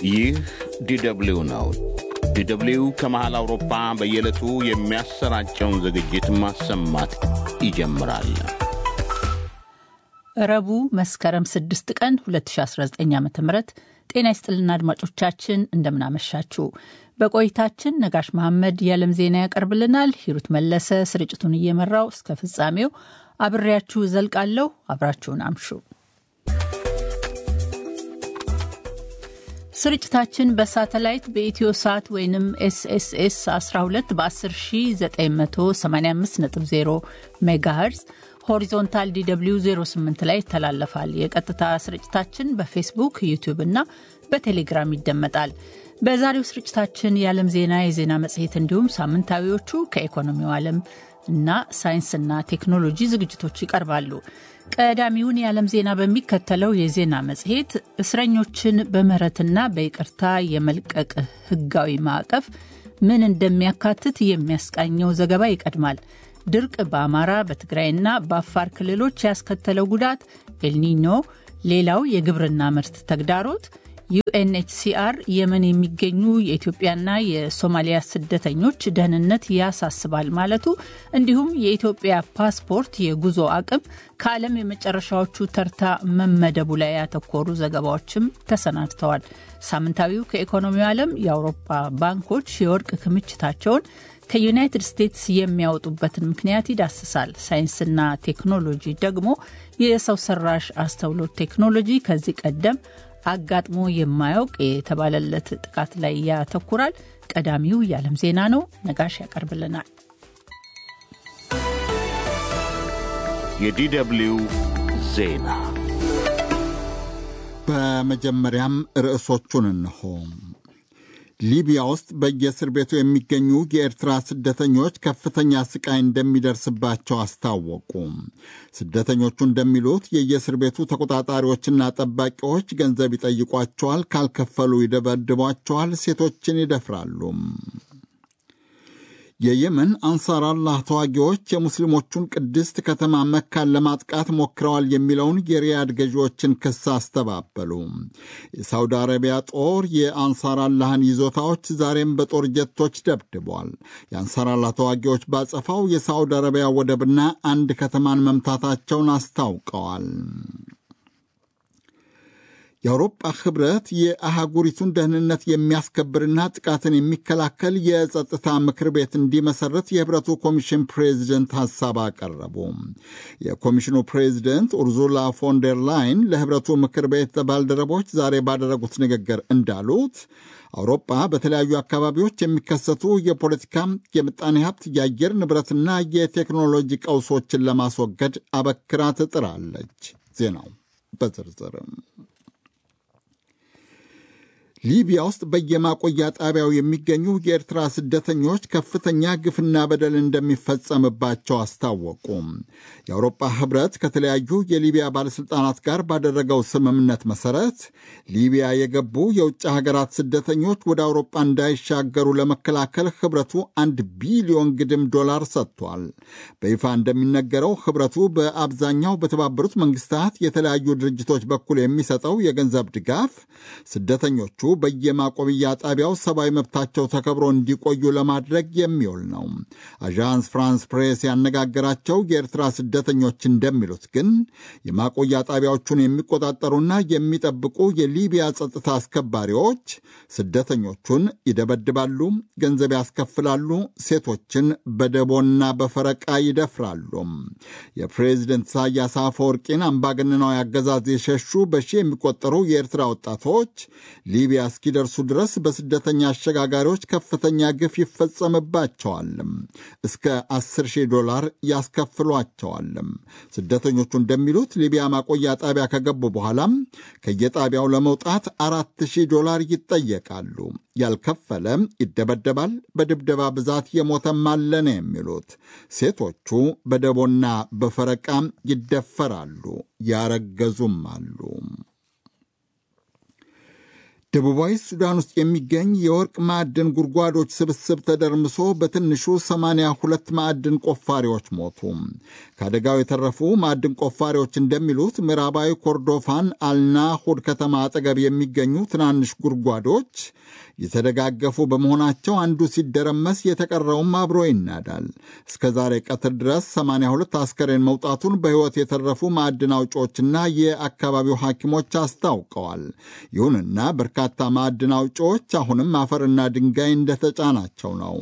ይህ ዲደብሊው ነው። ዲደብሊው ከመሃል አውሮፓ በየዕለቱ የሚያሰራጨውን ዝግጅት ማሰማት ይጀምራል። ረቡዕ መስከረም 6 ቀን 2019 ዓ ም ጤና ይስጥልና አድማጮቻችን እንደምናመሻችሁ። በቆይታችን ነጋሽ መሐመድ የዓለም ዜና ያቀርብልናል። ሂሩት መለሰ ስርጭቱን እየመራው እስከ ፍጻሜው አብሬያችሁ ዘልቃለሁ። አብራችሁን አምሹ። ስርጭታችን በሳተላይት በኢትዮ ሳት ወይም ኤስኤስኤስ 12 በ10985.0 ሜጋሄርዝ ሆሪዞንታል ዲw 08 ላይ ይተላለፋል። የቀጥታ ስርጭታችን በፌስቡክ ዩቲዩብ እና በቴሌግራም ይደመጣል። በዛሬው ስርጭታችን የዓለም ዜና፣ የዜና መጽሔት እንዲሁም ሳምንታዊዎቹ ከኢኮኖሚው ዓለም እና ሳይንስና ቴክኖሎጂ ዝግጅቶች ይቀርባሉ። ቀዳሚውን የዓለም ዜና በሚከተለው የዜና መጽሔት እስረኞችን በምህረትና በይቅርታ የመልቀቅ ሕጋዊ ማዕቀፍ ምን እንደሚያካትት የሚያስቃኘው ዘገባ ይቀድማል። ድርቅ በአማራ በትግራይና በአፋር ክልሎች ያስከተለው ጉዳት፣ ኤልኒኞ ሌላው የግብርና ምርት ተግዳሮት፣ ዩኤንኤችሲአር የመን የሚገኙ የኢትዮጵያና የሶማሊያ ስደተኞች ደህንነት ያሳስባል ማለቱ፣ እንዲሁም የኢትዮጵያ ፓስፖርት የጉዞ አቅም ከዓለም የመጨረሻዎቹ ተርታ መመደቡ ላይ ያተኮሩ ዘገባዎችም ተሰናድተዋል። ሳምንታዊው ከኢኮኖሚው ዓለም የአውሮፓ ባንኮች የወርቅ ክምችታቸውን ከዩናይትድ ስቴትስ የሚያወጡበትን ምክንያት ይዳስሳል። ሳይንስና ቴክኖሎጂ ደግሞ የሰው ሰራሽ አስተውሎት ቴክኖሎጂ ከዚህ ቀደም አጋጥሞ የማያውቅ የተባለለት ጥቃት ላይ ያተኩራል። ቀዳሚው የዓለም ዜና ነው። ነጋሽ ያቀርብልናል። የዲደብሊው ዜና በመጀመሪያም ርዕሶቹን እንሆ። ሊቢያ ውስጥ በየእስር ቤቱ የሚገኙ የኤርትራ ስደተኞች ከፍተኛ ስቃይ እንደሚደርስባቸው አስታወቁ። ስደተኞቹ እንደሚሉት የየእስር ቤቱ ተቆጣጣሪዎችና ጠባቂዎች ገንዘብ ይጠይቋቸዋል፣ ካልከፈሉ ይደበድቧቸዋል፣ ሴቶችን ይደፍራሉ። የየመን አንሳር አላህ ተዋጊዎች የሙስሊሞቹን ቅድስት ከተማ መካን ለማጥቃት ሞክረዋል የሚለውን የሪያድ ገዢዎችን ክስ አስተባበሉ። የሳውዲ አረቢያ ጦር የአንሳር አላህን ይዞታዎች ዛሬም በጦር ጀቶች ደብድቧል። የአንሳር አላህ ተዋጊዎች ባጸፋው የሳውዲ አረቢያ ወደብና አንድ ከተማን መምታታቸውን አስታውቀዋል። የአውሮጳ ህብረት የአህጉሪቱን ደህንነት የሚያስከብርና ጥቃትን የሚከላከል የጸጥታ ምክር ቤት እንዲመሰረት የህብረቱ ኮሚሽን ፕሬዚደንት ሐሳብ አቀረቡ። የኮሚሽኑ ፕሬዚደንት ኡርዙላ ፎንደር ላይን ለህብረቱ ምክር ቤት ባልደረቦች ዛሬ ባደረጉት ንግግር እንዳሉት አውሮፓ በተለያዩ አካባቢዎች የሚከሰቱ የፖለቲካ፣ የምጣኔ ሀብት፣ የአየር ንብረትና የቴክኖሎጂ ቀውሶችን ለማስወገድ አበክራ ትጥራለች። ዜናው በዝርዝርም ሊቢያ ውስጥ በየማቆያ ጣቢያው የሚገኙ የኤርትራ ስደተኞች ከፍተኛ ግፍና በደል እንደሚፈጸምባቸው አስታወቁ። የአውሮፓ ህብረት ከተለያዩ የሊቢያ ባለሥልጣናት ጋር ባደረገው ስምምነት መሠረት ሊቢያ የገቡ የውጭ ሀገራት ስደተኞች ወደ አውሮፓ እንዳይሻገሩ ለመከላከል ህብረቱ አንድ ቢሊዮን ግድም ዶላር ሰጥቷል። በይፋ እንደሚነገረው ህብረቱ በአብዛኛው በተባበሩት መንግስታት የተለያዩ ድርጅቶች በኩል የሚሰጠው የገንዘብ ድጋፍ ስደተኞቹ በየማቆብያ ጣቢያው ሰብአዊ መብታቸው ተከብሮ እንዲቆዩ ለማድረግ የሚውል ነው። አዣንስ ፍራንስ ፕሬስ ያነጋገራቸው የኤርትራ ስደተኞች እንደሚሉት ግን የማቆያ ጣቢያዎቹን የሚቆጣጠሩና የሚጠብቁ የሊቢያ ጸጥታ አስከባሪዎች ስደተኞቹን ይደበድባሉ፣ ገንዘብ ያስከፍላሉ፣ ሴቶችን በደቦና በፈረቃ ይደፍራሉ። የፕሬዚደንት ኢሳያስ አፈወርቂን አምባገነናዊ አገዛዝ የሸሹ በሺህ የሚቆጠሩ የኤርትራ ወጣቶች ሊቢያ እስኪደርሱ ድረስ በስደተኛ አሸጋጋሪዎች ከፍተኛ ግፍ ይፈጸምባቸዋል። እስከ 10 ሺህ ዶላር ያስከፍሏቸዋል። ስደተኞቹ እንደሚሉት ሊቢያ ማቆያ ጣቢያ ከገቡ በኋላም ከየጣቢያው ለመውጣት አራት ሺህ ዶላር ይጠየቃሉ። ያልከፈለ ይደበደባል። በድብደባ ብዛት የሞተም አለ ነው የሚሉት። ሴቶቹ በደቦና በፈረቃ ይደፈራሉ፣ ያረገዙም አሉ። ደቡባዊ ሱዳን ውስጥ የሚገኝ የወርቅ ማዕድን ጉድጓዶች ስብስብ ተደርምሶ በትንሹ 82 ማዕድን ቆፋሪዎች ሞቱ። ከአደጋው የተረፉ ማዕድን ቆፋሪዎች እንደሚሉት ምዕራባዊ ኮርዶፋን አልናሁድ ከተማ አጠገብ የሚገኙ ትናንሽ ጉድጓዶች የተደጋገፉ በመሆናቸው አንዱ ሲደረመስ የተቀረውም አብሮ ይናዳል። እስከ ዛሬ ቀትር ድረስ 82 አስከሬን መውጣቱን በሕይወት የተረፉ ማዕድን አውጪዎችና የአካባቢው ሐኪሞች አስታውቀዋል። ይሁንና በርካታ ማዕድን አውጪዎች አሁንም አፈርና ድንጋይ እንደተጫናቸው ነው።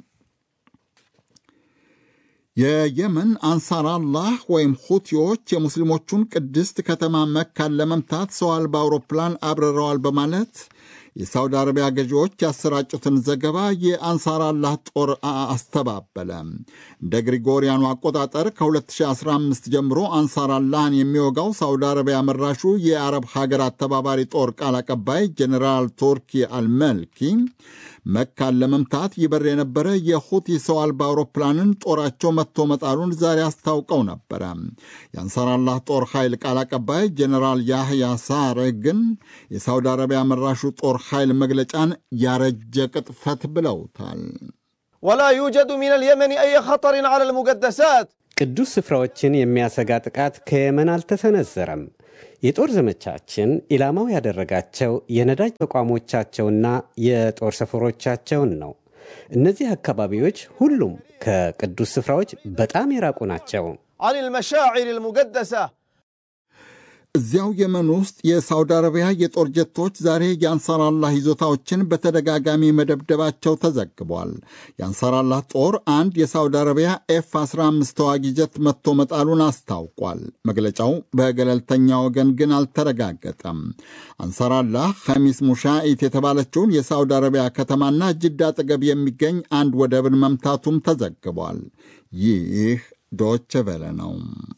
የየመን አንሳር አላህ ወይም ሁቲዎች የሙስሊሞቹን ቅድስት ከተማ መካን ለመምታት ሰው አልባ አውሮፕላን አብረረዋል በማለት የሳውዲ አረቢያ ገዢዎች ያሰራጩትን ዘገባ የአንሳር አላህ ጦር አስተባበለ። እንደ ግሪጎሪያኑ አቆጣጠር ከ2015 ጀምሮ አንሳር አላህን የሚወጋው ሳውዲ አረቢያ መራሹ የአረብ ሀገራት ተባባሪ ጦር ቃል አቀባይ ጀኔራል ቱርኪ አልመልኪ መካን ለመምታት ይበር የነበረ የሁቲ ሰው አልባ አውሮፕላንን ጦራቸው መትቶ መጣሉን ዛሬ አስታውቀው ነበረ። የአንሳር አላህ ጦር ኃይል ቃል አቀባይ ጀኔራል ያህያ ሳሬ ግን የሳውዲ አረቢያ መራሹ ጦር ኃይል መግለጫን ያረጀ ቅጥፈት ብለውታል። ወላ ዩጀዱ ሚን አልየመን አይ ኸጠርን ዐላ አልሙቀደሳት ቅዱስ ስፍራዎችን የሚያሰጋ ጥቃት ከየመን አልተሰነዘረም። የጦር ዘመቻችን ኢላማው ያደረጋቸው የነዳጅ ተቋሞቻቸውና የጦር ሰፈሮቻቸውን ነው። እነዚህ አካባቢዎች ሁሉም ከቅዱስ ስፍራዎች በጣም የራቁ ናቸው። ዐን አልመሻዒር አልሙቀደሳ እዚያው የመን ውስጥ የሳውዲ አረቢያ የጦር ጀቶች ዛሬ የአንሳር አላህ ይዞታዎችን በተደጋጋሚ መደብደባቸው ተዘግቧል። የአንሳር አላህ ጦር አንድ የሳውዲ አረቢያ ኤፍ 15 ተዋጊ ጀት መጥቶ መጣሉን አስታውቋል። መግለጫው በገለልተኛ ወገን ግን አልተረጋገጠም። አንሳር አላህ ኸሚስ ሙሻኢት የተባለችውን የሳውዲ አረቢያ ከተማና ጅዳ አጠገብ የሚገኝ አንድ ወደብን መምታቱም ተዘግቧል። ይህ ዶቼ ቬለ ነው።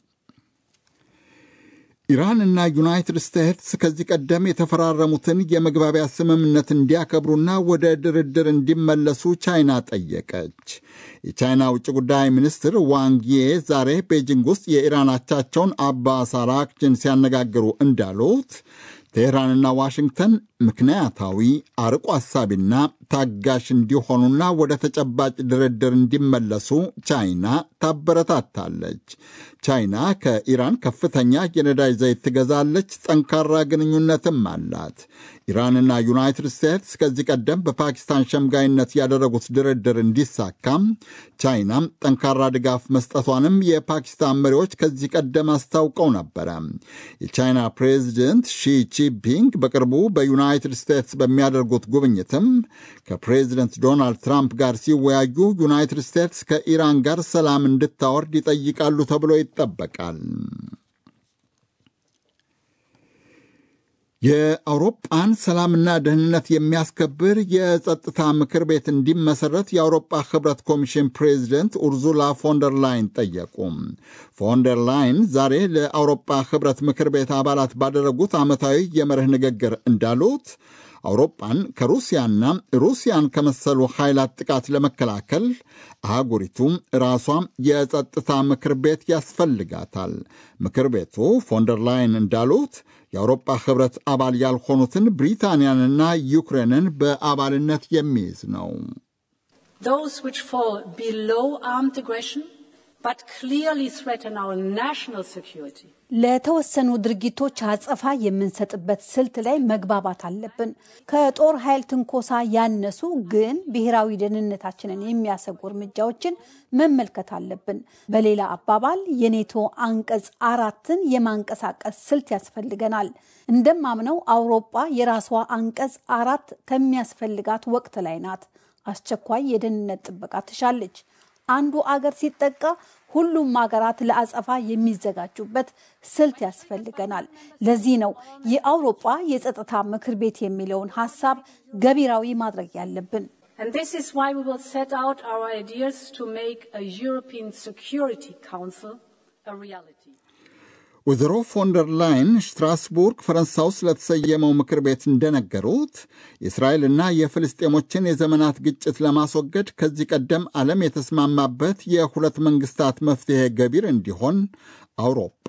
ኢራንና ዩናይትድ ስቴትስ ከዚህ ቀደም የተፈራረሙትን የመግባቢያ ስምምነት እንዲያከብሩና ወደ ድርድር እንዲመለሱ ቻይና ጠየቀች። የቻይና ውጭ ጉዳይ ሚኒስትር ዋንጊዬ ዛሬ ቤጂንግ ውስጥ የኢራን አቻቸውን አባስ አራክቺን ሲያነጋግሩ እንዳሉት ቴህራንና ዋሽንግተን ምክንያታዊ አርቆ አሳቢና ታጋሽ እንዲሆኑና ወደ ተጨባጭ ድርድር እንዲመለሱ ቻይና ታበረታታለች። ቻይና ከኢራን ከፍተኛ የነዳጅ ዘይት ትገዛለች፣ ጠንካራ ግንኙነትም አላት። ኢራንና ዩናይትድ ስቴትስ ከዚህ ቀደም በፓኪስታን ሸምጋይነት ያደረጉት ድርድር እንዲሳካም ቻይናም ጠንካራ ድጋፍ መስጠቷንም የፓኪስታን መሪዎች ከዚህ ቀደም አስታውቀው ነበረ። የቻይና ፕሬዚደንት ሺ ጂንፒንግ በቅርቡ በዩናይትድ ስቴትስ በሚያደርጉት ጉብኝትም ከፕሬዚደንት ዶናልድ ትራምፕ ጋር ሲወያዩ ዩናይትድ ስቴትስ ከኢራን ጋር ሰላም እንድታወርድ ይጠይቃሉ ተብሎ ይጠበቃል። የአውሮጳን ሰላምና ደህንነት የሚያስከብር የጸጥታ ምክር ቤት እንዲመሰረት የአውሮጳ ህብረት ኮሚሽን ፕሬዚደንት ኡርዙላ ፎንደር ላይን ጠየቁ። ፎንደር ላይን ዛሬ ለአውሮጳ ህብረት ምክር ቤት አባላት ባደረጉት ዓመታዊ የመርህ ንግግር እንዳሉት አውሮፓን ከሩሲያና ሩሲያን ከመሰሉ ኃይላት ጥቃት ለመከላከል አህጉሪቱ ራሷ የጸጥታ ምክር ቤት ያስፈልጋታል። ምክር ቤቱ ፎንደር ላይን እንዳሉት የአውሮፓ ህብረት አባል ያልሆኑትን ብሪታንያንና ዩክሬንን በአባልነት የሚይዝ ነው። Those which fall below armed aggression but clearly threaten our national security. ለተወሰኑ ድርጊቶች አጸፋ የምንሰጥበት ስልት ላይ መግባባት አለብን። ከጦር ኃይል ትንኮሳ ያነሱ ግን ብሔራዊ ደህንነታችንን የሚያሰጉ እርምጃዎችን መመልከት አለብን። በሌላ አባባል የኔቶ አንቀጽ አራትን የማንቀሳቀስ ስልት ያስፈልገናል። እንደማምነው አውሮፓ የራሷ አንቀጽ አራት ከሚያስፈልጋት ወቅት ላይ ናት። አስቸኳይ የደህንነት ጥበቃ ትሻለች። አንዱ አገር ሲጠቃ ሁሉም ሀገራት ለአጸፋ የሚዘጋጁበት ስልት ያስፈልገናል። ለዚህ ነው የአውሮፓ የጸጥታ ምክር ቤት የሚለውን ሀሳብ ገቢራዊ ማድረግ ያለብን። And this is why we will set out our ideas to make a European Security Council a reality. ወይዘሮ ፎንደር ላይን ስትራስቡርግ ፈረንሳይ ውስጥ ለተሰየመው ምክር ቤት እንደነገሩት የእስራኤልና የፍልስጤሞችን የዘመናት ግጭት ለማስወገድ ከዚህ ቀደም ዓለም የተስማማበት የሁለት መንግስታት መፍትሔ ገቢር እንዲሆን አውሮጳ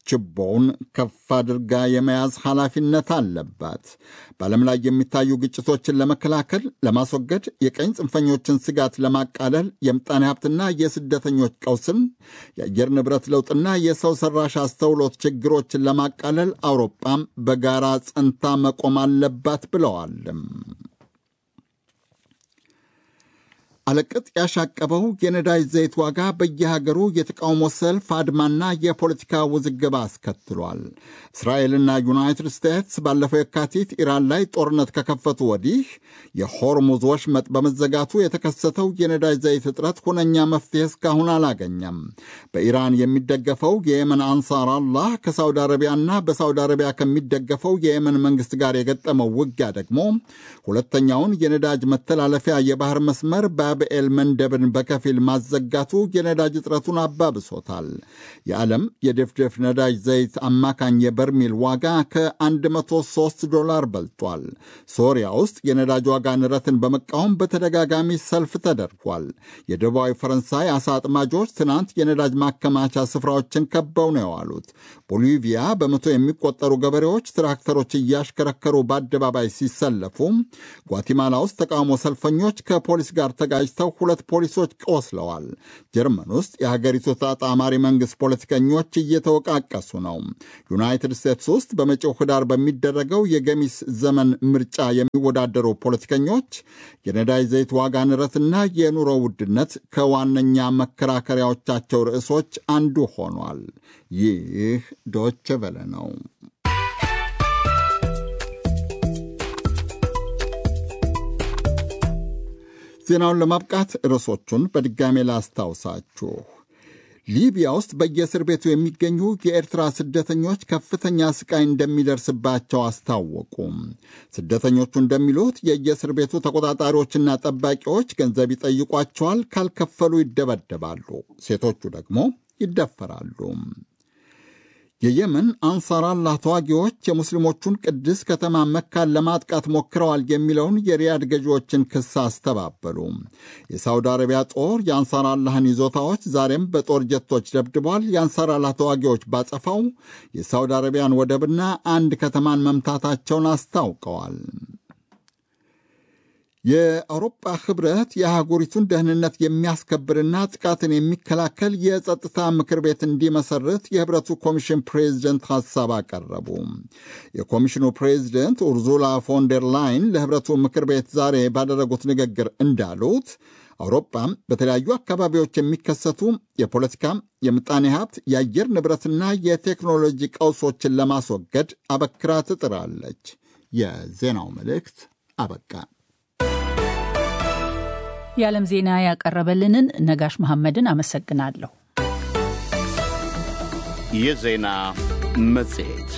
ችቦውን ከፍ አድርጋ የመያዝ ኃላፊነት አለባት። በዓለም ላይ የሚታዩ ግጭቶችን ለመከላከል፣ ለማስወገድ፣ የቀኝ ጽንፈኞችን ስጋት ለማቃለል፣ የምጣኔ ሀብትና የስደተኞች ቀውስን፣ የአየር ንብረት ለውጥና የሰው ሰራሽ አስተውሎት ችግሮችን ለማቃለል አውሮፓም በጋራ ጸንታ መቆም አለባት ብለዋልም። አለቅጥ ያሻቀበው የነዳጅ ዘይት ዋጋ በየሀገሩ የተቃውሞ ሰልፍ፣ አድማና የፖለቲካ ውዝግብ አስከትሏል። እስራኤልና ዩናይትድ ስቴትስ ባለፈው የካቲት ኢራን ላይ ጦርነት ከከፈቱ ወዲህ የሆርሙዝ ወሽመጥ በመዘጋቱ የተከሰተው የነዳጅ ዘይት እጥረት ሁነኛ መፍትሄ እስካሁን አላገኘም። በኢራን የሚደገፈው የየመን አንሳር አላህ ከሳውዲ አረቢያና በሳውዲ አረቢያ ከሚደገፈው የየመን መንግስት ጋር የገጠመው ውጊያ ደግሞ ሁለተኛውን የነዳጅ መተላለፊያ የባህር መስመር ባብኤል መንደብን በከፊል ማዘጋቱ የነዳጅ እጥረቱን አባብሶታል። የዓለም የድፍድፍ ነዳጅ ዘይት አማካኝ የበርሚል ዋጋ ከ103 ዶላር በልጧል። ሶሪያ ውስጥ የነዳጅ ዋጋ ንረትን በመቃወም በተደጋጋሚ ሰልፍ ተደርጓል። የደቡባዊ ፈረንሳይ አሳ አጥማጆች ትናንት የነዳጅ ማከማቻ ስፍራዎችን ከበው ነው የዋሉት። ቦሊቪያ በመቶ የሚቆጠሩ ገበሬዎች ትራክተሮች እያሽከረከሩ በአደባባይ ሲሰለፉ፣ ጓቲማላ ውስጥ ተቃውሞ ሰልፈኞች ከፖሊስ ጋር ተጋጅተው ሁለት ፖሊሶች ቆስለዋል። ጀርመን ውስጥ የሀገሪቱ ተጣማሪ መንግሥት ፖለቲከኞች እየተወቃቀሱ ነው። ዩናይትድ ስቴትስ ውስጥ በመጪው ህዳር በሚደረገው የገሚስ ዘመን ምርጫ የሚወዳደሩ ፖለቲከኞች የነዳጅ ዘይት ዋጋ ንረትና የኑሮ ውድነት ከዋነኛ መከራከሪያዎቻቸው ርዕሶች አንዱ ሆኗል። ይህ ዶች ቨለ ነው። ዜናውን ለማብቃት ርዕሶቹን በድጋሜ ላስታውሳችሁ። ሊቢያ ውስጥ በየእስር ቤቱ የሚገኙ የኤርትራ ስደተኞች ከፍተኛ ስቃይ እንደሚደርስባቸው አስታወቁ። ስደተኞቹ እንደሚሉት የየእስር ቤቱ ተቆጣጣሪዎችና ጠባቂዎች ገንዘብ ይጠይቋቸዋል፣ ካልከፈሉ ይደበደባሉ፣ ሴቶቹ ደግሞ ይደፈራሉ። የየመን አንሳር አላህ ተዋጊዎች የሙስሊሞቹን ቅድስ ከተማ መካን ለማጥቃት ሞክረዋል የሚለውን የሪያድ ገዢዎችን ክስ አስተባበሉ። የሳውዲ አረቢያ ጦር የአንሳር አላህን ይዞታዎች ዛሬም በጦር ጀቶች ደብድቧል። የአንሳር አላህ ተዋጊዎች ባጸፋው የሳውዲ አረቢያን ወደብና አንድ ከተማን መምታታቸውን አስታውቀዋል። የአውሮፓ ህብረት የአህጉሪቱን ደህንነት የሚያስከብርና ጥቃትን የሚከላከል የጸጥታ ምክር ቤት እንዲመሰርት የህብረቱ ኮሚሽን ፕሬዚደንት ሐሳብ አቀረቡ። የኮሚሽኑ ፕሬዚደንት ኡርዙላ ፎንደር ላይን ለህብረቱ ምክር ቤት ዛሬ ባደረጉት ንግግር እንዳሉት አውሮፓ በተለያዩ አካባቢዎች የሚከሰቱ የፖለቲካ፣ የምጣኔ ሀብት፣ የአየር ንብረትና የቴክኖሎጂ ቀውሶችን ለማስወገድ አበክራ ትጥራለች። የዜናው መልእክት አበቃ። የዓለም ዜና ያቀረበልንን ነጋሽ መሐመድን አመሰግናለሁ። የዜና መጽሔት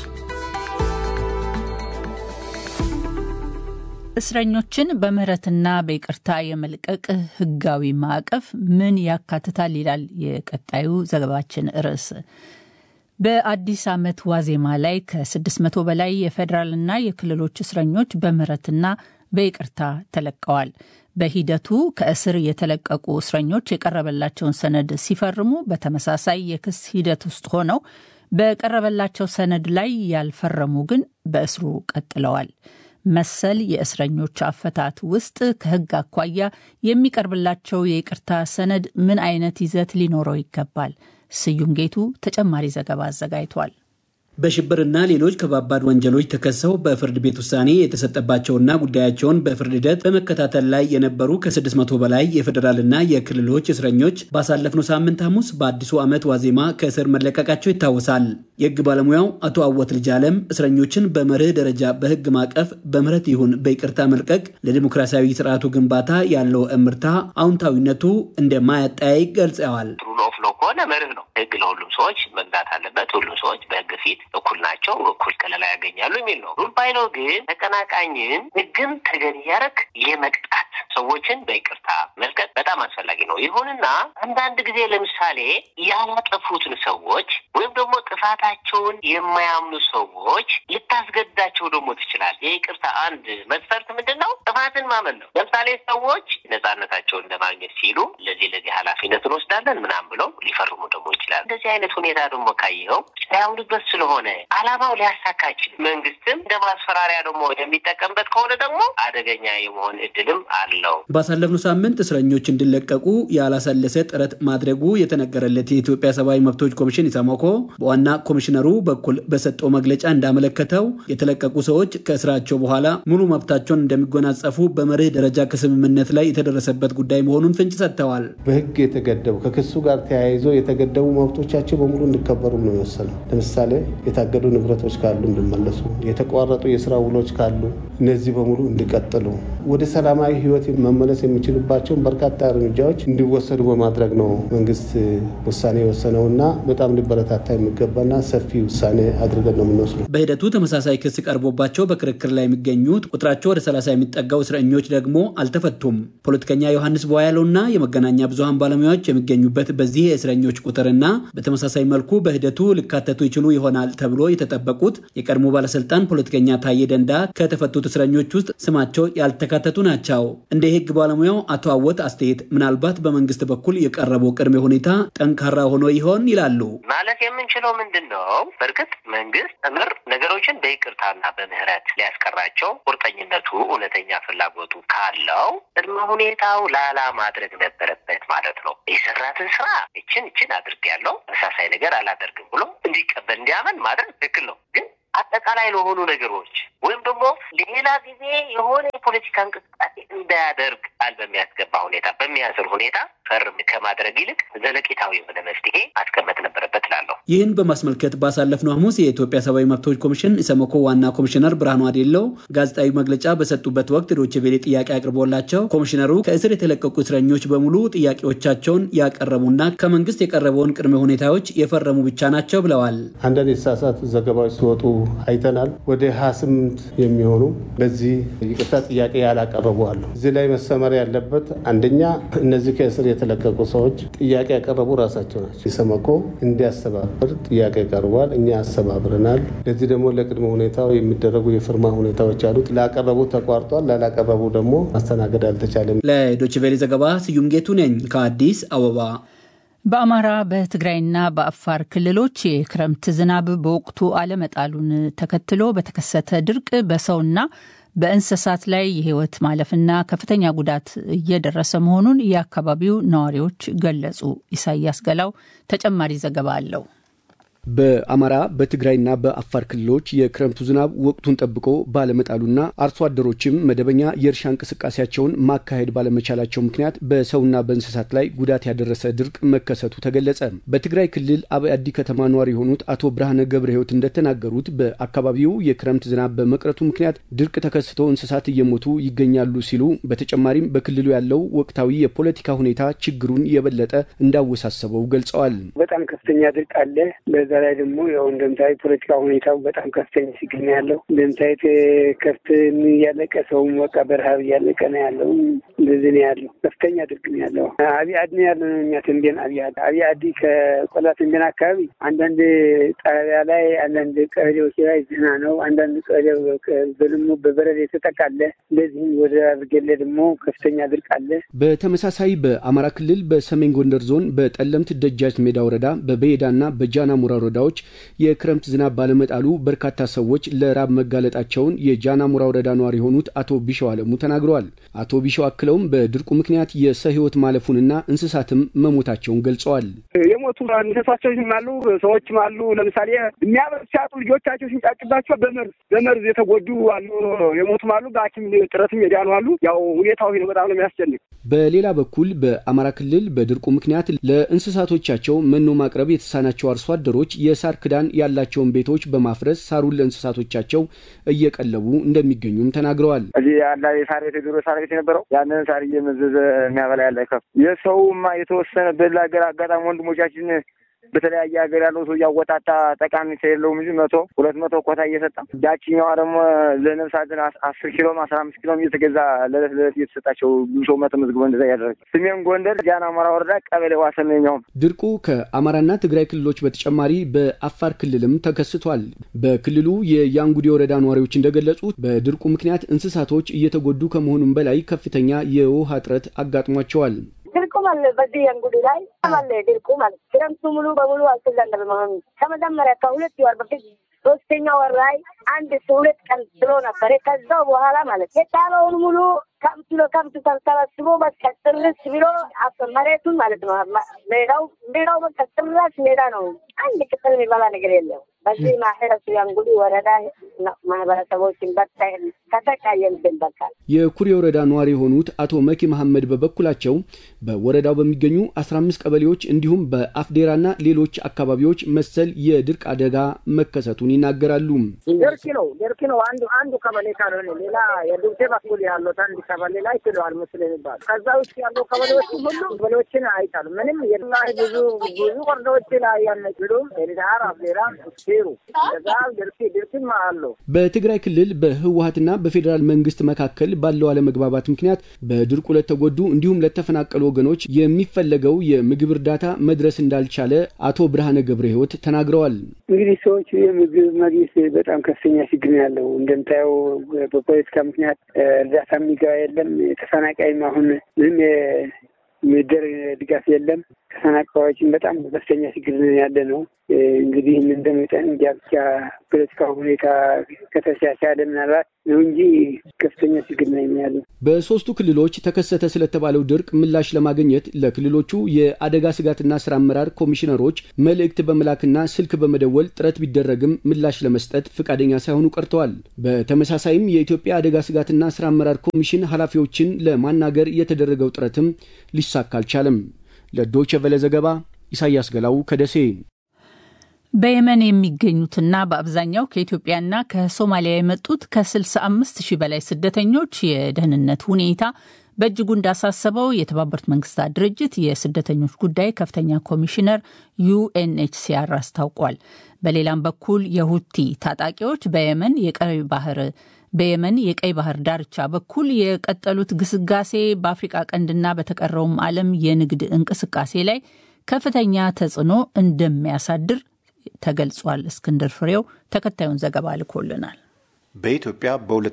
እስረኞችን በምህረትና በይቅርታ የመልቀቅ ህጋዊ ማዕቀፍ ምን ያካትታል? ይላል የቀጣዩ ዘገባችን ርዕስ። በአዲስ ዓመት ዋዜማ ላይ ከ600 በላይ የፌዴራልና የክልሎች እስረኞች በምህረትና በይቅርታ ተለቀዋል። በሂደቱ ከእስር የተለቀቁ እስረኞች የቀረበላቸውን ሰነድ ሲፈርሙ በተመሳሳይ የክስ ሂደት ውስጥ ሆነው በቀረበላቸው ሰነድ ላይ ያልፈረሙ ግን በእስሩ ቀጥለዋል። መሰል የእስረኞች አፈታት ውስጥ ከህግ አኳያ የሚቀርብላቸው የይቅርታ ሰነድ ምን አይነት ይዘት ሊኖረው ይገባል? ስዩም ጌቱ ተጨማሪ ዘገባ አዘጋጅቷል። በሽብርና ሌሎች ከባባድ ወንጀሎች ተከሰው በፍርድ ቤት ውሳኔ የተሰጠባቸውና ጉዳያቸውን በፍርድ ሂደት በመከታተል ላይ የነበሩ ከ600 በላይ የፌዴራልና የክልሎች እስረኞች ባሳለፍነው ሳምንት ሐሙስ በአዲሱ ዓመት ዋዜማ ከእስር መለቀቃቸው ይታወሳል። የህግ ባለሙያው አቶ አወት ልጅ አለም እስረኞችን በመርህ ደረጃ በህግ ማቀፍ በምህረት ይሁን በይቅርታ መልቀቅ ለዲሞክራሲያዊ ስርዓቱ ግንባታ ያለው እምርታ አዎንታዊነቱ እንደማያጠያይቅ ገልጸዋል። ሩል ኦፍ ሎው ከሆነ መርህ ነው። ህግ ለሁሉም ሰዎች መግዛት አለበት። ሁሉም ሰዎች በህግ ፊት እኩል ናቸው፣ እኩል ከለላ ያገኛሉ የሚል ነው። ሩል ባይለው ግን ተቀናቃኝን ህግን ተገን እያደረግ የመቅጣት ሰዎችን በይቅርታ መልቀቅ በጣም አስፈላጊ ነው። ይሁንና አንዳንድ ጊዜ ለምሳሌ ያላጠፉትን ሰዎች ወይም ደግሞ ጥፋታቸውን የማያምኑ ሰዎች ልታስገድዳቸው ደግሞ ትችላል። የይቅርታ አንድ መስፈርት ምንድን ነው? ጥፋትን ማመን ነው። ለምሳሌ ሰዎች ነጻነታቸውን ለማግኘት ሲሉ ለዚህ ለዚህ ኃላፊነት እንወስዳለን ምናምን ብለው ሊፈርሙ ደግሞ ይችላል። እንደዚህ አይነት ሁኔታ ደግሞ ካየኸው ሳያምኑበት ስለሆነ አላማው ሊያሳካ አይችልም። መንግስትም እንደ ማስፈራሪያ ደግሞ የሚጠቀምበት ከሆነ ደግሞ አደገኛ የመሆን እድልም አለው። ባሳለፍነው ሳምንት እስረኞች እንዲለቀቁ ያላሰለሰ ጥረት ማድረጉ የተነገረለት የኢትዮጵያ ሰብአዊ መብቶች ኮሚሽን ኢሰመኮ በዋና ኮሚሽነሩ በኩል በሰጠው መግለጫ እንዳመለከተው የተለቀቁ ሰዎች ከእስራቸው በኋላ ሙሉ መብታቸውን እንደሚጎናጸፉ በመርህ ደረጃ ከስምምነት ላይ የተደረሰበት ጉዳይ መሆኑን ፍንጭ ሰጥተዋል። በህግ የተገደቡ ከክሱ ጋር ተያይዞ የተገደቡ መብቶቻቸው በሙሉ እንዲከበሩ ነው የወሰነው። ለምሳሌ የታገዱ ንብረቶች ካሉ እንዲመለሱ፣ የተቋረጡ የስራ ውሎች ካሉ እነዚህ በሙሉ እንዲቀጥሉ፣ ወደ ሰላማዊ ህይወት መመለስ የሚችሉባቸውን በርካታ እርምጃዎች እንዲወሰዱ በማድረግ ነው መንግስት ውሳኔ የወሰነውና በጣም ሊበረታታ የሚገባና ሰፊ ውሳኔ አድርገን ነው የምንወስደው። በሂደቱ ተመሳሳይ ክስ ቀርቦባቸው በክርክር ላይ የሚገኙት ቁጥራቸው ወደ ሰላሳ የሚጠጋው እስረኞች ደግሞ አልተፈቱም። ፖለቲከኛ ዮሐንስ ቧያለውና የመገናኛ ብዙሀን ባለሙያዎች የሚገኙበት በዚህ የእስረኞች ቁጥርና በተመሳሳይ መልኩ በሂደቱ ሊካተቱ ይችሉ ይሆናል ተብሎ የተጠበቁት የቀድሞ ባለስልጣን ፖለቲከኛ ታዬ ደንዳ ከተፈቱት እስረኞች ውስጥ ስማቸው ያልተካተቱ ናቸው። እንደ የህግ ባለሙያው አቶ አወት አስተያየት ምናልባት በመንግስት በኩል የቀረበው ቅድመ ሁኔታ ጠንካራ ሆኖ ይሆን ይላሉ። ማለት የምንችለው ምንድን ነው? በእርግጥ መንግስት እምር ነገሮችን በይቅርታና በምህረት ሊያስቀራቸው ቁርጠኝነቱ፣ እውነተኛ ፍላጎቱ ካለው ቅድመ ሁኔታው ላላ ማድረግ ነበረበት ማለት ነው። የሰራትን ስራ እችን እችን አድርጌያለሁ ተመሳሳይ ነገር አላደርግም ብሎ እንዲቀበል እንዲያመን ማድረግ ትክክል ነው ግን አጠቃላይ ለሆኑ ነገሮች ወይም ደግሞ ሌላ ጊዜ የሆነ የፖለቲካ እንቅስቃሴ እንዳያደርግ ቃል በሚያስገባ ሁኔታ በሚያስር ሁኔታ ፈርም ከማድረግ ይልቅ ዘለቂታዊ የሆነ መፍትሄ ማስቀመጥ ነበረበት እላለሁ። ይህን በማስመልከት ባሳለፍነው ሐሙስ የኢትዮጵያ ሰብአዊ መብቶች ኮሚሽን ኢሰመኮ ዋና ኮሚሽነር ብርሃኑ አዴለው ጋዜጣዊ መግለጫ በሰጡበት ወቅት ዶቼ ቬሌ ጥያቄ አቅርቦላቸው ኮሚሽነሩ ከእስር የተለቀቁ እስረኞች በሙሉ ጥያቄዎቻቸውን ያቀረቡና ከመንግስት የቀረበውን ቅድመ ሁኔታዎች የፈረሙ ብቻ ናቸው ብለዋል። አንዳንድ የተሳሳቱ ዘገባዎች ሲወጡ አይተናል። ወደ 28 የሚሆኑ በዚህ ይቅርታ ጥያቄ ያላቀረቡ አሉ። እዚህ ላይ መሰመር ያለበት አንደኛ እነዚህ ከእስር የተለቀቁ ሰዎች ጥያቄ ያቀረቡ ራሳቸው ናቸው። ኢሰመኮ እንዲያስተባብር ጥያቄ ቀርቧል። እኛ አስተባብረናል። ለዚህ ደግሞ ለቅድመ ሁኔታው የሚደረጉ የፍርማ ሁኔታዎች አሉት። ላቀረቡ ተቋርጧል፣ ላላቀረቡ ደግሞ ማስተናገድ አልተቻለም። ለዶችቬሌ ዘገባ ስዩም ጌቱ ነኝ ከአዲስ አበባ። በአማራ በትግራይና በአፋር ክልሎች የክረምት ዝናብ በወቅቱ አለመጣሉን ተከትሎ በተከሰተ ድርቅ በሰውና በእንስሳት ላይ የሕይወት ማለፍና ከፍተኛ ጉዳት እየደረሰ መሆኑን የአካባቢው ነዋሪዎች ገለጹ። ኢሳያስ ገላው ተጨማሪ ዘገባ አለው። በአማራ በትግራይና በአፋር ክልሎች የክረምቱ ዝናብ ወቅቱን ጠብቆ ባለመጣሉና አርሶ አደሮችም መደበኛ የእርሻ እንቅስቃሴያቸውን ማካሄድ ባለመቻላቸው ምክንያት በሰውና በእንስሳት ላይ ጉዳት ያደረሰ ድርቅ መከሰቱ ተገለጸ። በትግራይ ክልል አብአዲ ከተማ ነዋሪ የሆኑት አቶ ብርሃነ ገብረ ሕይወት እንደተናገሩት በአካባቢው የክረምት ዝናብ በመቅረቱ ምክንያት ድርቅ ተከስቶ እንስሳት እየሞቱ ይገኛሉ ሲሉ በተጨማሪም በክልሉ ያለው ወቅታዊ የፖለቲካ ሁኔታ ችግሩን የበለጠ እንዳወሳሰበው ገልጸዋል። በጣም ከፍተኛ ድርቅ አለ። በዛ ላይ ደግሞ ያው እንደምታይ ፖለቲካ ሁኔታው በጣም ከፍተኛ ሲገኝ ያለው እንደምታየት ከፍት እያለቀ ሰውም በቃ በረሀብ እያለቀ ነው ያለው። እንደዚህ ነው ያለው። ከፍተኛ ድርቅ ነው ያለው። አብይ አዲ ነው ያለ ነው እኛ ተንቤን አብይ አዲ አብይ አዲ ከቆላ ተንቤን አካባቢ አንዳንድ ጣቢያ ላይ አንዳንድ ቀበሌዎች ላይ ዝና ነው። አንዳንድ ቀበሌ በልሞ በበረድ የተጠቃለ እንደዚህም ወደ አብርጌሌ ደግሞ ከፍተኛ ድርቅ አለ። በተመሳሳይ በአማራ ክልል በሰሜን ጎንደር ዞን በጠለምት ደጃች ሜዳ ወረዳ በበየዳና በጃና ሙራ ወረዳዎች የክረምት ዝናብ ባለመጣሉ በርካታ ሰዎች ለራብ መጋለጣቸውን የጃና ሙራ ወረዳ ነዋሪ የሆኑት አቶ ቢሸው አለሙ ተናግረዋል። አቶ ቢሸው አክለውም በድርቁ ምክንያት የሰው ሕይወት ማለፉንና እንስሳትም መሞታቸውን ገልጸዋል። የሞቱ እንስሳቶችም አሉ፣ ሰዎችም አሉ። ለምሳሌ የሚያበሩ ሲያጡ ልጆቻቸው ሲንጫጭባቸው በመርዝ በመርዝ የተጎዱ አሉ፣ የሞቱም አሉ። በሐኪም ጥረትም የዳኑ አሉ። ያው ሁኔታው በጣም ነው የሚያስጨንቅ። በሌላ በኩል በአማራ ክልል በድርቁ ምክንያት ለእንስሳቶቻቸው መኖ ማቅረብ የተሳናቸው አርሶ አደሮች የሳር ክዳን ያላቸውን ቤቶች በማፍረስ ሳሩን ለእንስሳቶቻቸው እየቀለቡ እንደሚገኙም ተናግረዋል። እዚህ ያለ የሳር ቤት የድሮ ሳር ቤት የነበረው ያንን ሳር እየመዘዘ የሚያበላ ያለ ከፍ የሰውማ የተወሰነ በላ ሀገር አጋጣሚ ወንድሞቻችን በተለያየ ሀገር ያለው ሰው እያወጣጣ ጠቃሚ ስለሌለውም እንጂ መቶ ሁለት መቶ ኮታ እየሰጣ ያችኛዋ ደግሞ ለነፍስ አድን አስር ኪሎም አስራ አምስት ኪሎም እየተገዛ ለዕለት ለዕለት እየተሰጣቸው ብዙ ሰው መተመዝግቦ እንደዛ እያደረገ ሰሜን ጎንደር ጃን አሞራ ወረዳ ቀበሌ ዋሰነኛውም ድርቁ ከአማራና ትግራይ ክልሎች በተጨማሪ በአፋር ክልልም ተከስቷል። በክልሉ የያንጉዴ ወረዳ ነዋሪዎች እንደገለጹት በድርቁ ምክንያት እንስሳቶች እየተጎዱ ከመሆኑም በላይ ከፍተኛ የውሃ እጥረት አጋጥሟቸዋል። ድርቁ ማለት በዚህ ያንጉዴ ላይ ማለት ድርቁ ማለት ክረምቱ ሙሉ በሙሉ አልተዘነበም። አሁን ከመጀመሪያ ከሁለት ወር በፊት ሶስተኛ ወር ላይ አንድ ሁለት ቀን ብሎ ነበረ። ከዛው በኋላ ማለት የጣለውን ሙሉ ከብት ለከብት ተሰባስቦ በቃ ጥርስ ብሎ መሬቱን ማለት ነው። ሜዳው ሜዳው በቃ ጥራሽ ሜዳ ነው። አንድ ቅጠል የሚበላ ነገር የለም። በዚህ ማህረሱ ያንጉዲ ወረዳ ማህበረሰቦችን በቃ ተሰቃየንብን። በቃ የኩሬ ወረዳ ነዋሪ የሆኑት አቶ መኪ መሐመድ በበኩላቸው በወረዳው በሚገኙ አስራ አምስት ቀበሌዎች እንዲሁም በአፍዴራና ሌሎች አካባቢዎች መሰል የድርቅ አደጋ መከሰቱን ይናገራሉ። ደርኪ ነው ደርኪ ነው አንዱ አንዱ ቀበሌ ካልሆነ ሌላ የዱብቴ በኩል ያሉት አንድ ቀበሌ ላይ ችለዋል ምስል የሚባሉ ከዛ ውስጥ ያሉ ቀበሌዎች ሁሉ ቀበሌዎችን አይቻሉ ምንም የላ ብዙ ብዙ ወረዳዎች ላይ ያነችሉም ኤልዳር አፍዴራ ሩ ከዛ ድርኪ ድርኪም አለው በትግራይ ክልል በህወሀትና በፌዴራል መንግስት መካከል ባለው አለመግባባት ምክንያት በድርቁ ለተጎዱ እንዲሁም ለተፈናቀሉ ወገኖች የሚፈለገው የምግብ እርዳታ መድረስ እንዳልቻለ አቶ ብርሃነ ገብረ ህይወት ተናግረዋል። እንግዲህ ሰዎች የምግብ ማግኘት በጣም ከፍተኛ ችግር ነው ያለው። እንደምታየው በፖለቲካ ምክንያት እርዳታ የሚገባ የለም። ተፈናቃይም አሁን ምንም የሚደረግ ድጋፍ የለም። ተፈናቃዮችን በጣም ከፍተኛ ችግር ያለ ነው። እንግዲህ እንደመጠን እንጃ ብቻ ፖለቲካ ሁኔታ ከተሻሻለ ምናልባት ነው እንጂ ከፍተኛ ችግር ነው ያለው። በሶስቱ ክልሎች ተከሰተ ስለተባለው ድርቅ ምላሽ ለማግኘት ለክልሎቹ የአደጋ ስጋትና ስራ አመራር ኮሚሽነሮች መልእክት በመላክና ስልክ በመደወል ጥረት ቢደረግም ምላሽ ለመስጠት ፈቃደኛ ሳይሆኑ ቀርተዋል። በተመሳሳይም የኢትዮጵያ አደጋ ስጋትና ስራ አመራር ኮሚሽን ኃላፊዎችን ለማናገር የተደረገው ጥረትም ሊሳካ አልቻለም። ለዶይቼ ቬለ ዘገባ ኢሳያስ ገላው ከደሴ። በየመን የሚገኙትና በአብዛኛው ከኢትዮጵያና ከሶማሊያ የመጡት ከ65 ሺህ በላይ ስደተኞች የደህንነት ሁኔታ በእጅጉ እንዳሳሰበው የተባበሩት መንግስታት ድርጅት የስደተኞች ጉዳይ ከፍተኛ ኮሚሽነር ዩኤንኤችሲአር አስታውቋል። በሌላም በኩል የሁቲ ታጣቂዎች በየመን የቀይ ባህር በየመን የቀይ ባህር ዳርቻ በኩል የቀጠሉት ግስጋሴ በአፍሪቃ ቀንድና በተቀረውም ዓለም የንግድ እንቅስቃሴ ላይ ከፍተኛ ተጽዕኖ እንደሚያሳድር ተገልጿል። እስክንድር ፍሬው ተከታዩን ዘገባ ልኮልናል። በኢትዮጵያ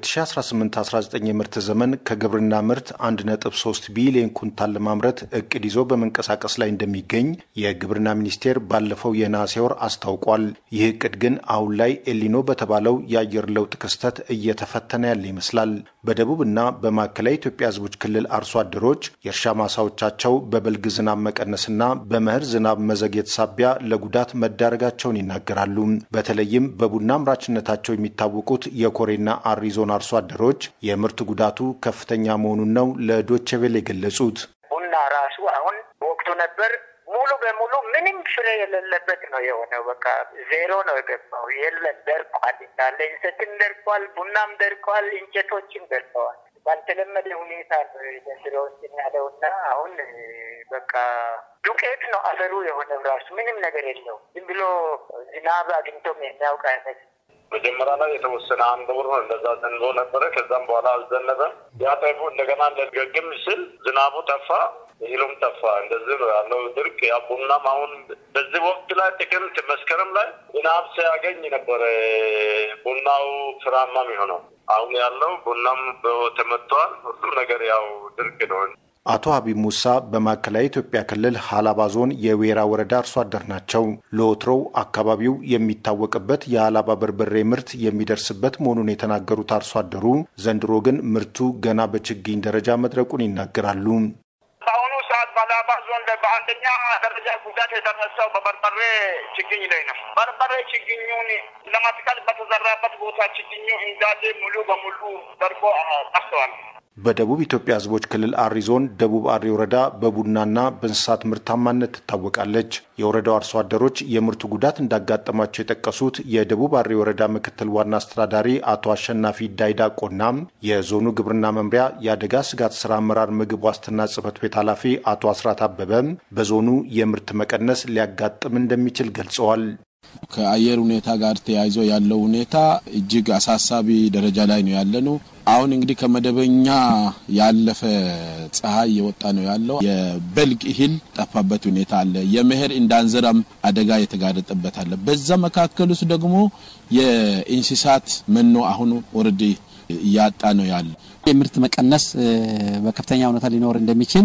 በ2018-19 የምርት ዘመን ከግብርና ምርት 1.3 ቢሊዮን ኩንታል ለማምረት እቅድ ይዞ በመንቀሳቀስ ላይ እንደሚገኝ የግብርና ሚኒስቴር ባለፈው የነሐሴ ወር አስታውቋል። ይህ እቅድ ግን አሁን ላይ ኤሊኖ በተባለው የአየር ለውጥ ክስተት እየተፈተነ ያለ ይመስላል። በደቡብና በማዕከላዊ ኢትዮጵያ ሕዝቦች ክልል አርሶ አደሮች የእርሻ ማሳዎቻቸው በበልግ ዝናብ መቀነስና በመኸር ዝናብ መዘግየት ሳቢያ ለጉዳት መዳረጋቸውን ይናገራሉ። በተለይም በቡና አምራችነታቸው የሚታወቁት የኮሬና አሪ ዞን አርሶ አደሮች የምርት ጉዳቱ ከፍተኛ መሆኑን ነው ለዶቼ ቬለ የገለጹት። ቡና ራሱ አሁን ወቅቱ ነበር ሙሉ በሙሉ ምንም ፍሬ የሌለበት ነው የሆነው። በቃ ዜሮ ነው የገባው። የለም ደርቋል፣ እንዳለ እንሰትም ደርቋል፣ ቡናም ደርቋል፣ እንጨቶችም ደርቀዋል። ባልተለመደ ሁኔታ ስራዎችን ያለውና አሁን በቃ ዱቄት ነው አፈሩ የሆነው ራሱ ምንም ነገር የለው። ዝም ብሎ ዝናብ አግኝቶም የሚያውቅ አይነት መጀመሪያ ላይ የተወሰነ አንድ ወር ነው እንደዛ ዘንቦ ነበረ። ከዛም በኋላ አልዘነበም። ያ ጠይፉ እንደገና እንደገግም ስል ዝናቡ ጠፋ፣ እህሉም ጠፋ። እንደዚህ ነው ያለው ድርቅ። ያ ቡናም አሁን በዚህ ወቅት ላይ ጥቅምት፣ መስከረም ላይ ዝናብ ሲያገኝ ነበረ ቡናው ፍራማ የሚሆነው። አሁን ያለው ቡናም ተመቷል። ሁሉም ነገር ያው ድርቅ ነው። አቶ ሀቢብ ሙሳ በማዕከላዊ ኢትዮጵያ ክልል ሀላባ ዞን የዌራ ወረዳ አርሶ አደር ናቸው። ለወትሮው አካባቢው የሚታወቅበት የሀላባ በርበሬ ምርት የሚደርስበት መሆኑን የተናገሩት አርሶ አደሩ ዘንድሮ ግን ምርቱ ገና በችግኝ ደረጃ መድረቁን ይናገራሉ። በአሁኑ ሰዓት በሀላባ ዞን በአንደኛ ደረጃ ጉዳት የደረሰው በበርበሬ ችግኝ ላይ ነው። በርበሬ ችግኙን ለማትከል በተዘራበት ቦታ ችግኙ እንዳለ ሙሉ በሙሉ ደርቆ ጠፍተዋል። በደቡብ ኢትዮጵያ ሕዝቦች ክልል አሪ ዞን ደቡብ አሪ ወረዳ በቡናና በእንስሳት ምርታማነት ትታወቃለች። የወረዳው አርሶ አደሮች የምርቱ ጉዳት እንዳጋጠማቸው የጠቀሱት የደቡብ አሪ ወረዳ ምክትል ዋና አስተዳዳሪ አቶ አሸናፊ ዳይዳቆና የዞኑ ግብርና መምሪያ የአደጋ ስጋት ስራ አመራር ምግብ ዋስትና ጽህፈት ቤት ኃላፊ አቶ አስራት አበበም በዞኑ የምርት መቀነስ ሊያጋጥም እንደሚችል ገልጸዋል። ከአየር ሁኔታ ጋር ተያይዞ ያለው ሁኔታ እጅግ አሳሳቢ ደረጃ ላይ ነው ያለነው። አሁን እንግዲህ ከመደበኛ ያለፈ ፀሐይ እየወጣ ነው ያለው። የበልግ እህል ጠፋበት ሁኔታ አለ። የመኸር እንዳንዘራም አደጋ የተጋረጠበት አለ። በዛ መካከል ውስጥ ደግሞ የእንስሳት መኖ አሁን ኦልሬዲ እያጣ ነው ያለ። የምርት መቀነስ በከፍተኛ ሁኔታ ሊኖር እንደሚችል